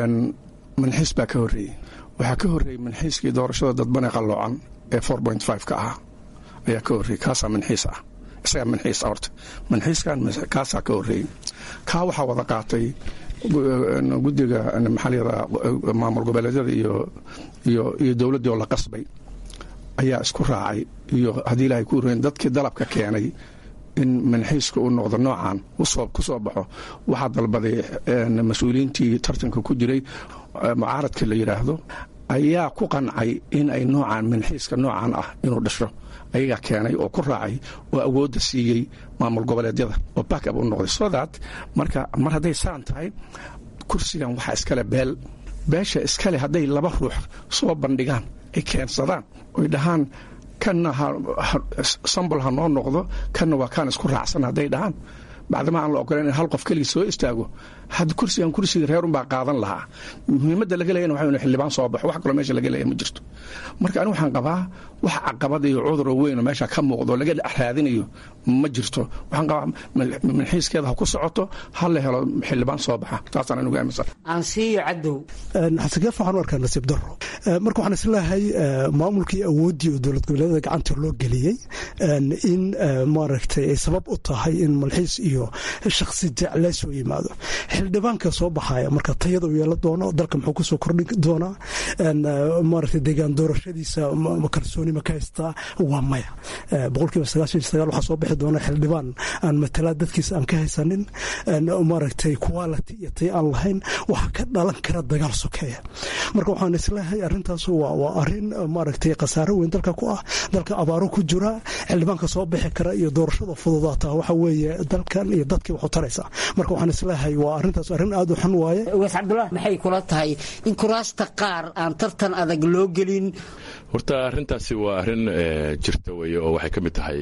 manxiis baa ka horreeyey waxaa ka horreeyey manxiiskii doorashada dadbane qalloocan ee ka ahaa ayaa ka horreeyey kaasaa manxiis ah isagaa manxiis ah horta manxiiskan kaasaa ka horreeyey kaa waxaa wada qaatay guddiga maxaa layihahdaa maamul goboleedyada iyo iyo iyo dowladdii oo la qasbay ayaa isku raacay iyo haddii ilaahay ku horreyn dadkii dalabka keenay in manxiiska uu noqdo noocan ku soo baxo waxaa dalbaday mas-uuliyiintii tartanka ku jiray mucaaradka la yidhaahdo ayaa ku qancay in ay noocaan manxiiska noocan ah inuu dhasho ayagaa keenay oo ku raacay oo awoodda siiyey maamul goboleedyada oo backab u noqday so that marka mar hadday saan tahay kursigan waxaa iskale beel beesha iskale hadday laba ruux soo bandhigaan ay keensadaan oy dhahaan kanna sambol ha noo noqdo kanna waa kaan isku raacsan hadday dhahaan bacdama aan la ogolan in hal qof keligii soo istaago had kursigan kursiga reerunbaa qaadan lahaa muhiimadda laga leeyana waxa xildhibaan soo baxo wax kaloo meesha laga leeya ma jirto marka anigu waxaan qabaa wax caqabad iyo cuduro weyn oo meesha ka muuqdo laga raadinayo ma jirto waxaan qabaa manxiiskeeda ha ku socoto ha la helo xildhibaan soo baxa taasaan anigu aaminsan aansiiyo cadow xasankeef waxaan u arkaa nasiib daro marka waxaan isleeyahay maamulkii awooddii oo dowlad goboleedyada gacanta loo geliyey in maaragtay ay sabab u tahay in malxiis iyo shakhsi jeclee soo yimaado xildhibaanka soo baxaya marka tayada u yeelan doono dalka muxuu kusoo kordhin doonaa maaragtay deegaan doorashadiisa kalsooni ma ka haystaa waa maya boqolkiiba sagaashan iyo sagaal waxaa soo bixi doona xildhibaan aan matalaa dadkiisa aan ka haysanin maaragtay quality iyo tay aan lahayn waxaa ka dhalan kara dagaal sokeeya marka waxaan isleeyahay arrintaas waa arrin maaragtay khasaaro weyn dalka ku ah dalka abaaro ku jira xildhibaanka soo bixi kara iyo doorashada fududaata waxa weeye dalka deegaan iyo dadkii wax u taraysaa marka waxaan isleeyahay waa arrintaas arrin aad u xun waaye ugaas cabdullah maxay kula tahay in kuraasta qaar aan tartan adag loo gelin horta arrintaasi waa arrin jirta weeye oo waxay ka mid tahay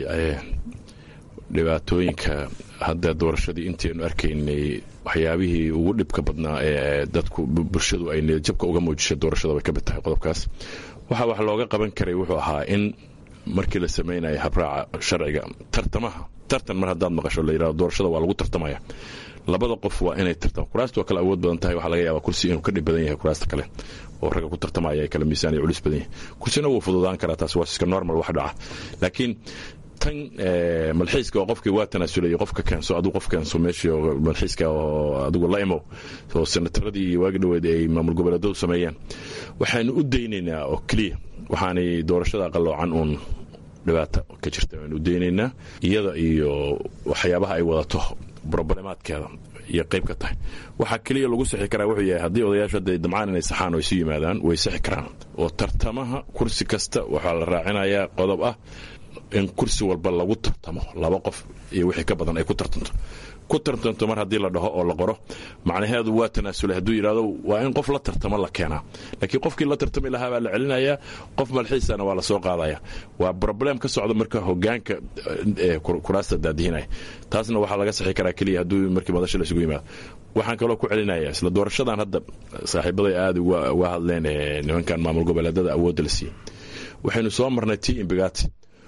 dhibaatooyinka hadda doorashadii intaynu arkaynay waxyaabihii ugu dhibka badnaa ee dadku bulshadu ay niyadjabka uga muujishay doorashada bay ka mid tahay qodobkaas waxa wax looga qaban karay wuxuu ahaa in markii la samaynaya habraaca sharciga tartamaha tartan mar haddaad maqasho la yidhahdo doorashada waa lagu tartamaya labada qof waa inay tartama kuraasta waa kala awood badan tahay waxaa laga yaabaa kursi inuu ka dhib badan yahay kuraasta kale oo ragga ku tartamaya ay kala miisaan iyo culis badan yahay kursina wuu fududaan karaa taas waa iska normal wax dhaca laakiin tan malxiiska oo qofkii waa tanaasulay qofka keenso aduu qof keenso meeshii malxiiska oo adigu la imow oo senataradii iyo waagi dhoweed ay maamul goboleedadu sameeyeen waxaanu u daynaynaa oo keliya waxaanay doorashada qaloocan uun dhibaata ka jirta waanu u daynaynaa iyada iyo waxyaabaha ay wadato broblemaadkeeda iyo qayb ka tahay waxaa keliya lagu sixi karaa wuxuu yahay haddii odayaashu hadday damcaan inay saxaan oo isu yimaadaan way sixi karaan oo tartamaha kursi kasta waxaa la raacinayaa qodob ah in kursi walba lagu tartamo laba qof iyo wixii ka badan ay ku tartanto ku tartanto mar haddii la dhaho oo la qoro macnaheedu waa tanaasulay hadduu yidhahdo waa in qof la tartamo la keenaa laakiin qofkii la tartami lahaa baa la celinayaa qof malxiisana waa la soo qaadaya waa broblem ka socda marka hogaanka kuraasta daadihinaya taasna waxaa laga sixi karaa keliya hadduu markii madasha la isugu yimaado waxaan kaloo ku celinaya isla doorashadan hadda saaxiibaday aada uga hadleen nimankan maamul goboleedada awoodda la siiyey waxaynu soo marnay t imbigati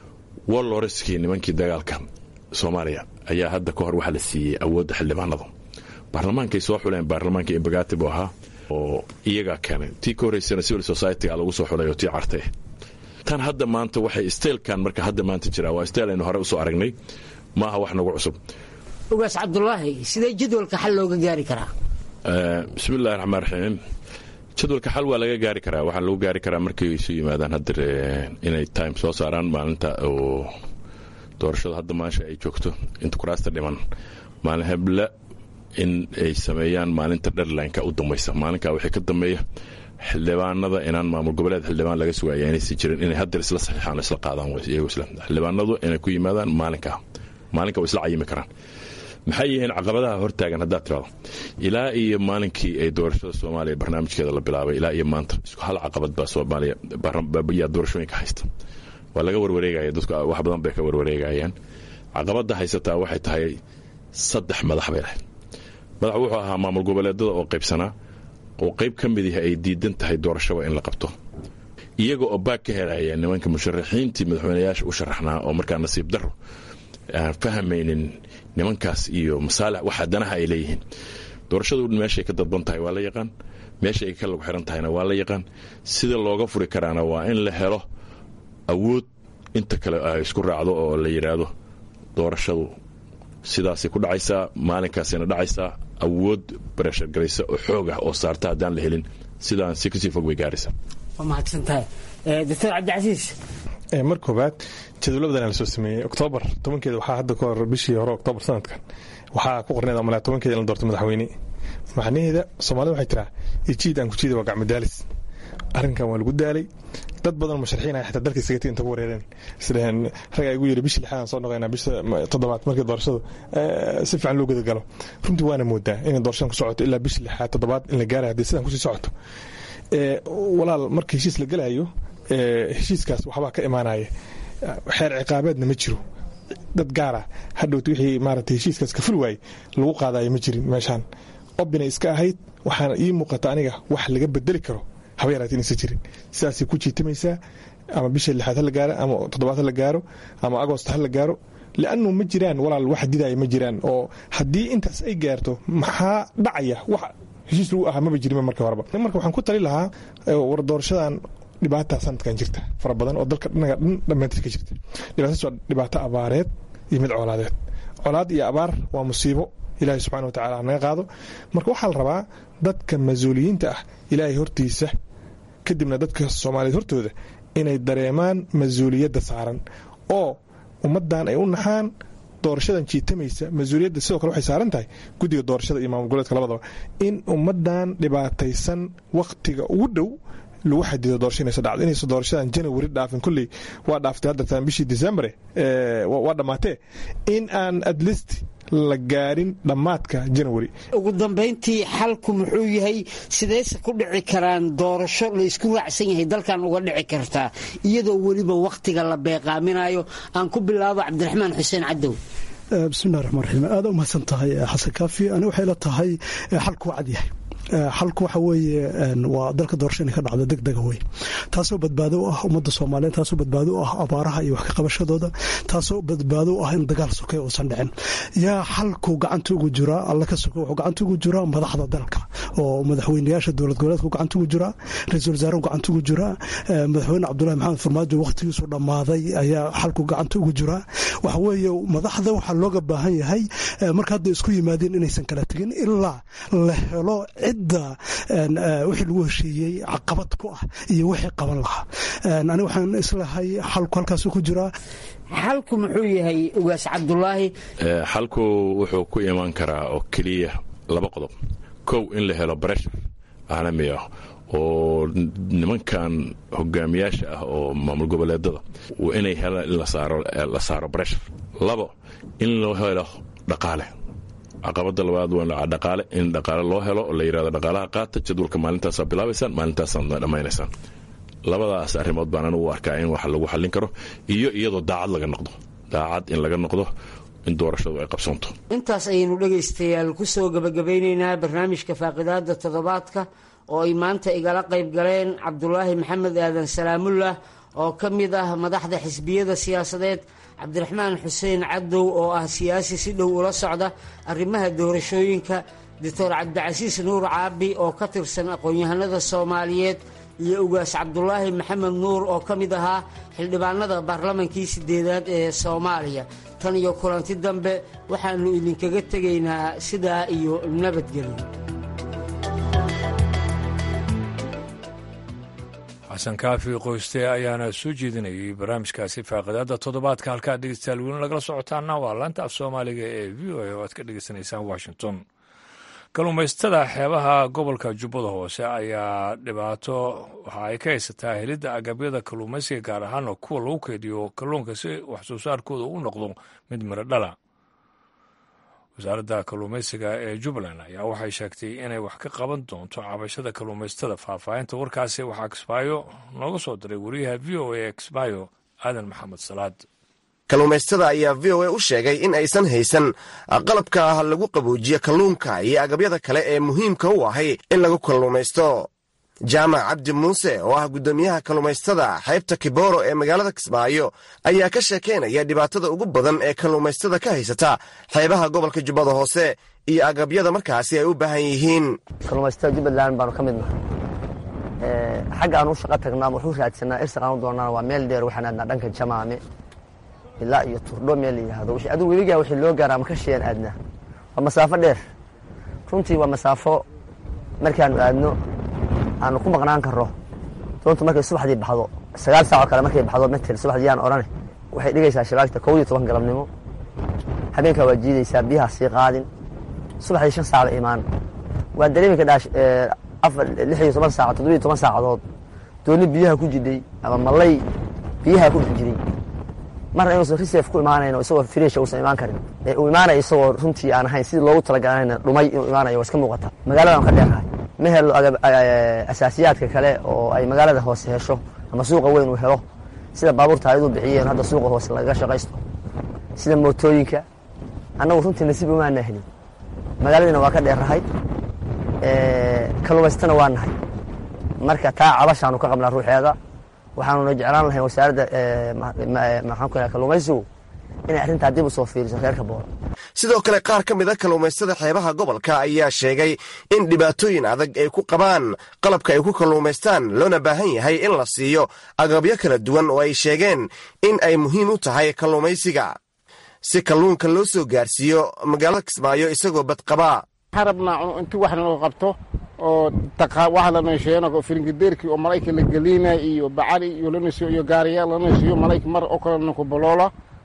woloreskii nimankii dagaalka soomaaliya ayaa hadda ka hor waxaa la siiyey awoodda xildhibaanadu baarlamaankay soo xuleen baarlamaanka imbagati buu ahaa oo iyagaa keenay tii ka horreysana civil society-ga lagu soo xulay oo tii cartay tan hadda maanta waxay steelkan marka hadda maanta jiraa waa steel aynu hore usoo aragnay maaha wax nagu cusub ugaas cabdulaahi sidee jadwalka xal looga gaari karaa bismillahi raxmaan raxiim jadwalka xal waa laga gaari karaa waxaa lagu gaari karaa markay isu yimaadaan hadda inay time soo saaraan maalinta oo doorashada hadda maasha ay joogto inta kuraasta dhiman maalin heble in ay sameeyaan maalinta dherlineka u dambaysa maalinkaa wixii ka dambeeya xildhibaanada inaan maamul goboleed xildhibaan laga sugaya inaysan jirin inay haddeer isla saxiixaan isla qaadaan iyagoo isla xildhibaanadu inay ku yimaadaan maalinkaa maalinka way isla cayimi karaan maxay yihiin caqabadaha hortaagan haddaad tirado ilaa iyo maalinkii ay doorashada soomaaliya barnaamijkeeda la bilaabay ilaa iyo maanta isku hal caqabad baa soomaaliya yaa doorashooyinka haysta waa laga warwareegaya dadku wax badan bay ka warwareegayaan caqabada haysataa waxay tahay saddex madax bay lahayd madax wuxuu ahaa maamul goboleedada oo qaybsanaa oo qayb ka mid yahay ay diidan tahay doorashaba in la qabto iyaga oo baag ka helaya nimanka musharaxiintii madaxweyneyaasha u sharaxnaa oo markaa nasiib daro aan fahmaynin nimankaas iyo masaalix waxa danaha ay leeyihiin doorashadu meeshay ka dadban tahay waa la yaqaan meesha ay ka lagu xiran tahayna waa la yaqaan sida looga furi karaana waa in la helo awood inta kale ay isku raacdo oo la yidhaahdo doorashadu sidaasay ku dhacaysaa maalinkaasayna dhacaysaa awood barashargaraysa oo xoog ah oo saarta haddaan la helin sidaan si kasii fog bay gaaraysaa waa mahadsantahay doctor cabdicasiis mar koobaad jadwalabadan la soo sameeyey oktoobar tobankeeda waxaa hadda ka hor bishii hore oktoobar sanadkan waxaa ku qorneed amalaa tobankeeda in la doorto madaxweyne macnaheeda soomaalida waxay tiraa ijiid aan ku jiida waa gacmadaalis arrinkan waa lagu daalay dad badan musharaxiin ah xitaa dalka isagati inta ku wareereen isdhaheen rag ay ugu yidhi bishii lixaadaan soo noqoynaa bisha toddobaad markii doorashadu si fiican loo gudagalo runtii waana moodaa inay doorashadan ku socoto ilaa bishii lixaad toddobaad in la gaarayo haddii sidan kusii socoto walaal marka heshiis la gelayo heshiiskaas waxbaa ka imaanaya xeer ciqaabeedna ma jiro dad gaara hadhowt wixii maaragtay heshiiskaas ka ful waayey lagu qaadayo ma jirin meeshaan obinay iska ahayd waxaana ii muuqata aniga wax laga bedeli karo haba yaraati inaysan jirin sidaasay ku jiitamaysaa ama bisha lixaad ha la gaaro ama toddobaad ha la gaaro ama agost ha la gaaro liannu ma jiraan walaal wax didaya ma jiraan oo haddii intaas ay gaarto maxaa dhacaya wax heshiis lagu ahaa maba jirin marka horeba marka waxaan ku tali lahaa war doorashadan dhibaata sanadkan jirta fara badan oo dalka dhinaga dhan dhammaantiis ka jirta dhibaatadaas waa dhibaato abaareed iyo mid colaadeed colaad iyo abaar waa musiibo ilaahay subxana watacala naga qaado marka waxaa la rabaa dadka mas-uuliyiinta ah ilaahay hortiisa kadibna dadka soomaaliyeed hortooda inay dareemaan mas-uuliyadda saaran oo ummaddan ay u naxaan doorashadan jiitamaysa mas-uuliyadda sidoo kale waxay saaran tahay guddiga doorashada iyo maamul goboleedka labadaba in ummaddan dhibaataysan wakhtiga ugu dhow lagu xadido doorasho inaysa dhacdo inaysa doorashadan janawari dhaafin kolley waa dhaaftay haddataan bishii decembre waa dhammaatee in aan at least la gaarin dhammaadka janawari ugu dambayntii xalku muxuu yahay sidayse ku dhici karaan doorasho la isku raacsan yahay dalkan uga dhici kartaa iyadoo weliba wakhtiga la beeqaaminayo aan ku bilaabo cabdiraxmaan xuseen cadow bismillahi raxmaan raxiim aada u mahadsan tahay xasan kaafi ani waxay la tahay xalku waa cad yahay xalku waxa weeye waa dalka doorasho inay ka dhacdo deg dega wey taasoo badbaado u ah ummadda soomaaliyeed taasoo badbaado u ah abaaraha iyo wax ka qabashadooda taasoo badbaado u ah in dagaal sokay uusan dhicin yaa xalku gacanta ugu jiraa alla ka soke wuxuu gacanta ugu jiraa madaxda dalka oo madaxweynayaasha dowlad goboleedku gacanta ugu jiraa ra-iisul wasaarahu gacanta ugu jiraa madaxweyne cabdulahi maxamed farmaajo wakhtigiisu dhammaaday ayaa xalku gacanta ugu jiraa waxa weeye madaxda waxaa looga baahan yahay marka hadda isku yimaadeen inaysan kala tegin ilaa la helo cidda wixii lagu heshiiyey caqabad ku ah iyo wixii qaban lahaa ani waxaan islahay xalku halkaasu ku jiraa xalku muxuu yahay ugaas cabdulaahi xalku wuxuu ku iman karaa oo keliya laba qodob kow in la helo breshar caalami ah oo nimankan hogaamiyaasha ah oo maamul goboleedada inay helaan in la saaro breshar labo in loo helo dhaqaale caqabada labaad waa dhaqaale in dhaqaale loo helo oo la yidhahdo dhaqaalaha qaata jadwalka maalintaasaa bilaabaysaan maalintaasaadna dhammaynaysaan labadaas arrimood baan anigu u arkaa in wax lagu xallin karo iyo iyadoo daacad laga noqdo daacad in laga noqdo in doorashadu ay qabsanto intaas ayaynu dhegaystayaal ku soo gebagabeynaynaa barnaamijka faaqidaada toddobaadka oo ay maanta igala qayb galeen cabdulaahi maxamed aadan salaamullah oo ka mid ah madaxda xisbiyada siyaasadeed cabdiraxmaan xuseen cadow oo ah siyaasi si dhow ula socda arrimaha doorashooyinka doctor cabdicasiis nuur caabi oo ka tirsan aqoon-yahanada soomaaliyeed iyo ugaas cabdulaahi maxamed nuur oo ka mid ahaa xildhibaanada baarlamankii sideedaad ee soomaaliya tan iyo kulanti dambe waxaannu idinkaga tegaynaa sidaa iyo nabadgelyo xasan kaafi qoyste ayaana soo jeedinayay barnaamijkaasi faaqidaada toddobaadka halkaa dhegeystayaal welin lagala socotaana waa laanta af soomaaliga ee v o a oo aad ka dhegeysanaysaan washington kalluumaystada xeebaha gobolka jubbada hoose ayaa dhibaato waxa ay ka haysataa helidda agabyada kalluumaysiga gaar ahaana kuwa lagu keydiyo kalluunka si wax soo saarkooda u noqdo mid miro dhala wasaaradda kalluumaysiga ee jubbaland ayaa waxay sheegtay inay wax ka qaban doonto cabashada kalluumaystada faahfaahinta warkaasi waxaa kismaayo nooga soo diray wariyaha v o a kismaayo aadan maxamed salaad kalluumaystada ayaa v o a u sheegay in aysan haysan qalabka lagu qaboojiya kalluunka iyo agabyada kale ee muhiimka u ahay in lagu kalluumaysto jaamac cabdi muuse oo ah guddoomiyaha kalluumaystada xeebta kibooro ee magaalada kismaayo ayaa ka sheekaynaya dhibaatada ugu badan ee kalluumaystada ka haysata xeebaha gobolka jubbada hoose iyo agabyada markaasi ay u baahan yihiin kalluumaystada jubbaland baanu ka mid nahay xagga aan u shaqo tagnaa wuxuu raadsanaa irsaqaan u doonana waa meel dheer waxaan aadnaa dhanka jamaame ilaa iyo turdho meel la yidhaahdo adigu weligaa wixii loo gaaraa ma ka shiyaan aadnaa waa masaafo dheer runtii waa masaafo markaanu aadno aanu ku maqnaan karro doontu markay subaxdii baxdo sagaal saacoo kale markay baxdo matel subaxdii yaan odhane waxay dhigaysaa shabaagta kow iyo toban galabnimo habeenkaa waa jiidaysaa biyaha sii qaadin subaxdii shan saacba imaan waa dareemi kadhaa afar lix iyo toban saac toddobiyo toban saacadood dooni biyaha ku jidhay ama mallay biyaha ku dhex jiray marna inuusan risef ku imaanayn oo isagoo firiisha uusan imaan karin ee uu imaanayo isagoo runtii aan ahayn sidii loogu talagalanayna dhumay inuu imaanayo waa iska muuqata magaaladaan ka dheerahay ma helo asaasiyaadka kale oo ay magaalada hoose hesho ama suuqa weyn uu helo sida baabuurta ayaduu bixiyeen hadda suuqa hoose lagaga shaqaysto sida mootooyinka annagu runtii nasiib umaana helin magaaladiina waa ka dheerahay kalluumaystana waa nahay marka taa cabashaanu ka qabnaa ruuxeeda waxaanuna jeclaan lahayn wasaaradda maxaan ku kalluumaysigu inay arrintaa dib u soo fiiriso reerka boora sidoo kale qaar ka mid a kalluumaystada xeebaha gobolka ayaa sheegay in dhibaatooyin adag ay ku qabaan qalabka ay ku kalluumaystaan loona baahan yahay in la siiyo agabyo kala duwan oo ay sheegeen in ay muhiim u tahay kalluumaysiga si kalluunka loo soo gaarsiiyo magaalada kismaayo isagoo badqabaa waxaan rabnaa inti wax naloo qabto oo wax la meesheeno firingideerkii oo malayka la geliina iyo bacali iyo lanasiyo iyo gaariyaal lanasiyo malayka mar oo kale naku boloola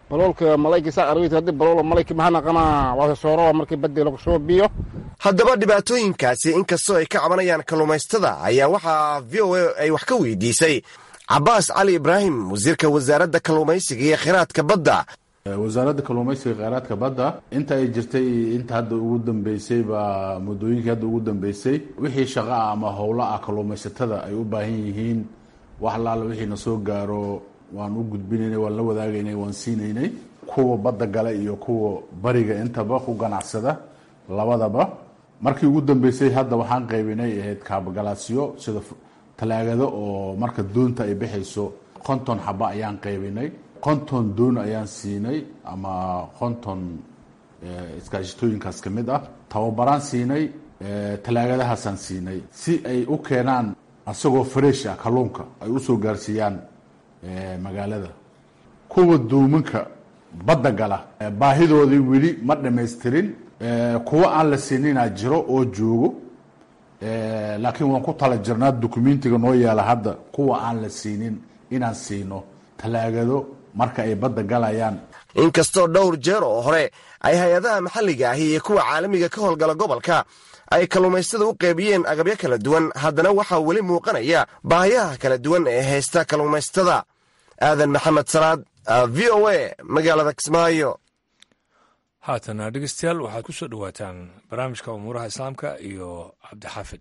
baloolka malayka saa aragti haddii baloola malayka maxaa naqanaa waa soorowa markii badii lagu soo biyo haddaba dhibaatooyinkaasi inkastoo ay ka cabanayaan kalluumaystada ayaa waxaa v o a ay wax ka weydiisay cabaas cali ibraahim wasiirka wasaaradda kalluumaysiga iyo khiraadka badda wasaaradda kalluumaysiga kheyraadka badda inta ay jirtay inta hadda ugu dambeysay baa muddooyinkii hadda ugu dambeysay wixii shaqa ah ama howlo ah kalluumaysatada ay u baahan yihiin wax laala wixiina soo gaaro waan u gudbinaynay waan la wadaagaynay waan siinaynay kuwa badda gale iyo kuwa bariga intaba ku ganacsada labadaba markii ugu dambeysay hadda waxaan qaybinay ahayd kaabagalaasyo sida talaagado oo marka doonta ay bixayso konton xaba ayaan qaybinay konton doon ayaan siinay ama konton iskaashitooyinkaas ka mid ah tababaraan siinay talaagadahaasaan siinay si ay u keenaan asagoo fresh ah kalluunka ay usoo gaarsiiyaan magaalada kuwa doominka badda gala baahidoodii weli ma dhamaystirin kuwa aan la siininaa jiro oo joogo laakiin waan ku tala jirnaa dukumentiga noo yaala hadda kuwa aan la siinin inaan siino talaagado marka ay badda galayaan inkastoo dhowr jeer oo hore ay hay-adaha maxalliga ahi iyo kuwa caalamiga ka howlgala gobolka ay kalluumaystada u qaybiyeen agabyo kala duwan haddana waxaa weli muuqanaya baahiyaha kala duwan ee haysta kalluumaystada aadan maxamed salaad v o a magaalada kismaayo haatana dhegeystayaal waxaad ku soo dhowaataan barnaamijka umuuraha islaamka iyo cabdixaafid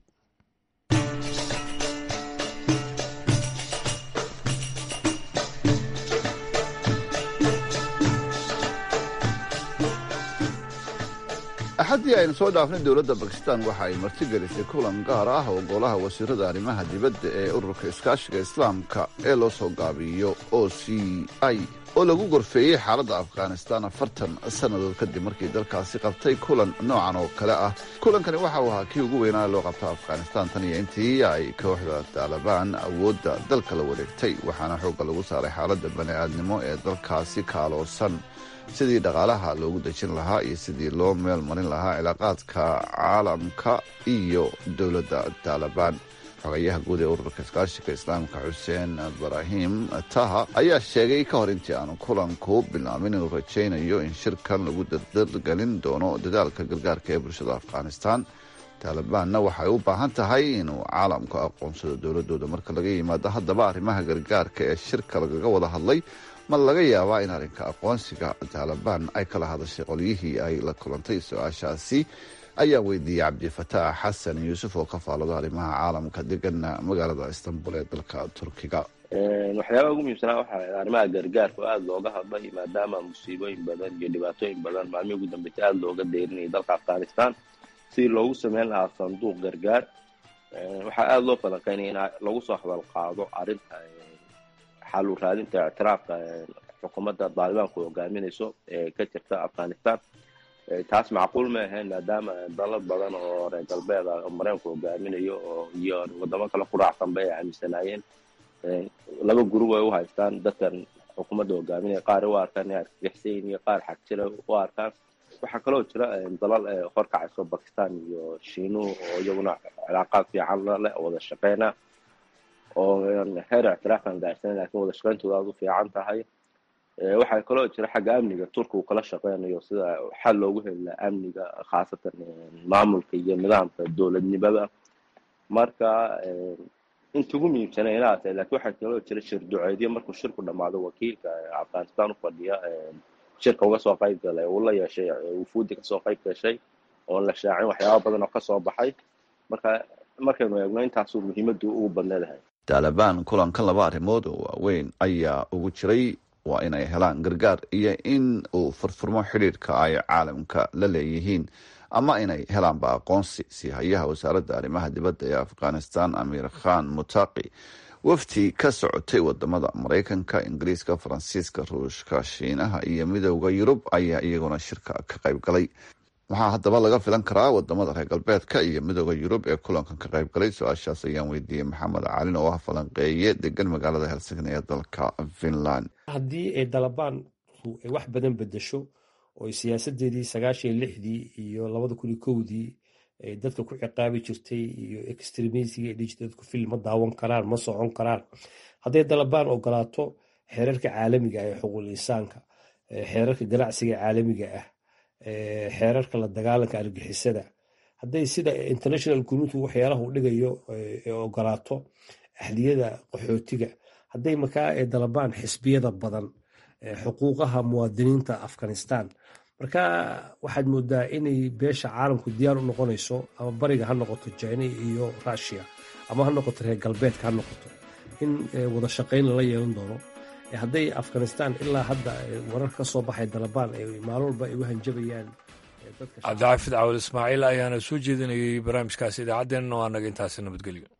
axaddii aynu soo dhaafnay dowladda bakistan waxa ay martigelisay kulan gaar ah oo golaha wasiirada arrimaha dibadda ee ururka iskaashiga islaamka ee loo soo gaabiyo o c i oo lagu gorfeeyey xaaladda afghanistan afartan sannadood kadib markii dalkaasi qabtay kulan noocan oo kale ah kulankani waxa uu ahaa kii ugu weynaa loo qabta afghanistan tan iyo intii ay kooxda taalibaan awoodda dalka la wareegtay waxaana xoogga lagu saaray xaaladda bani'aadnimo ee dalkaasi kaaloosan sidii dhaqaalaha loogu dejin lahaa iyo sidii loo meel marin lahaa cilaaqaadka caalamka iyo dowladda taalibaan xogayaha guud ee ururka iskaashiga islaamka xuseen ibraahim taha ayaa sheegay ka hor intii aanu kulanku bilaabin inuu rajaynayo in shirkan lagu dardargelin doono dadaalka gargaarka ee bulshada afghanistan taalibaanna waxay u baahan tahay inuu caalamku aqoonsado dowladooda marka laga yimaado haddaba arrimaha gargaarka ee shirka lagaga wada hadlay ma laga yaabaa in arrinka aqoonsiga taalibaan ay kala hadashay qolyihii ay la kulantay su-aashaasi ayaa weydiiyey cabdifataax xasan yuusuf oo ka faalado arrimaha caalamka degana magaalada istanbul ee dalka turkiga waxyaabaha ugu muhiimsanaa waxaa arrimaha gargaarka oo aada looga hadlay maadaama musiibooyin badan iyo dhibaatooyin badan maalmihii ugu dambeysay aada looga deyrinayay dalka afghanistan sidii loogu sameyn lahaa sanduuq gargaar waxaa aada loo falanqeynaya in lagu soo hadal qaado arrinta xalu raadinta ictiraafka xukuumadda daalibaanku hogaaminayso ee ka jirta afghanistan taas macquul ma ahayn maadaama dalad badan oo reer galbeed ah oo mareykanku hogaaminayo oo iyo wadamo kale ku raacsanba ay aaminsanaayeen laba gurub ay u haystaan dadkan xukuumadda hogaaminaya qaar u arkaan inay argagixsayin iyo qaar xagjira u arkaan waxaa kaloo jira dalal horkacayso bakistan iyo shiinuhu oo iyaguna cilaaqaad fiican leh wada shaqeyna oo heer ictiraafkan gaarsan lakin wada shaqeyntooda aada u fiican tahay waxaa kaloo jira xagga amniga turka uu kala shaqeynayo sida xal loogu heli laha amniga khaasatan maamulka iyo nidaamka dowladnimada marka inta ugu muhiimsana inaa tahay lakin waxaa kaloo jira shir duceedyo markuu shirku dhamaado wakiilka afghanistan ufadhiya shirka uga soo qayb galay uu la yeeshay wufuudi kasoo qayb gashay oon la shaacin waxyaaba badan oo kasoo baxay marka markaynu eegno intaasuu muhiimadu ugu badneedahay taalibaan kulankan laba arrimood oo waaweyn ayaa ugu jiray waa inay helaan gargaar iyo in uu furfurmo xidhiidhka ay caalamka la leeyihiin ama inay helaanba aqoonsi si hayaha wasaaradda arrimaha dibadda ee afghanistan amiir khan mutaqi wafdi ka socotay wadamada maraykanka ingiriiska faransiiska ruushka shiinaha iyo midooda yurub ayaa iyaguna shirka ka qayb galay maxaa haddaba laga filan karaa wadamada reer galbeedka iyo midooda yurub ee kulankan ka qayb galay su-aashaas ayaan weydiiyey maxamed calin oo ah falanqeeye degan magaalada helsinki ee dalka finland haddii ay dalabaan ay wax badan bedesho oo siyaasadeedii sagaashan iyo lixdii iyo labada kun iyo kowdii ay dadka ku ciqaabi jirtay iyo extremisiga dhihi jirtay dadku fil ma daawan karaan ma socon karaan hadday dalabaan ogolaato xeerarka caalamiga ee xuquuqul insaanka xeerarka ganacsiga caalamiga ah xeerarka la dagaalanka argixisada hadday sida international community waxyaalaha uu dhigayo ogolaato axdiyada qaxootiga hadday markaa dalabaan xisbiyada badan xuquuqaha muwaadiniinta afghanistan marka waxaad moodaa inay beesha caalamku diyaar u noqonayso ama bariga ha noqoto china iyo russia ama ha noqoto reer galbeedka ha noqoto in wada shaqayn lala yeelan doono hadday afghanistan ilaa hadda warar ka soo baxay dalabaan maalin walba ay u hanjabayaan cabdixaafid cawal ismaaciil ayaana soo jeedinayay barnaamijkaasi idaacaddeenna waa naga intaasi nabadgelyo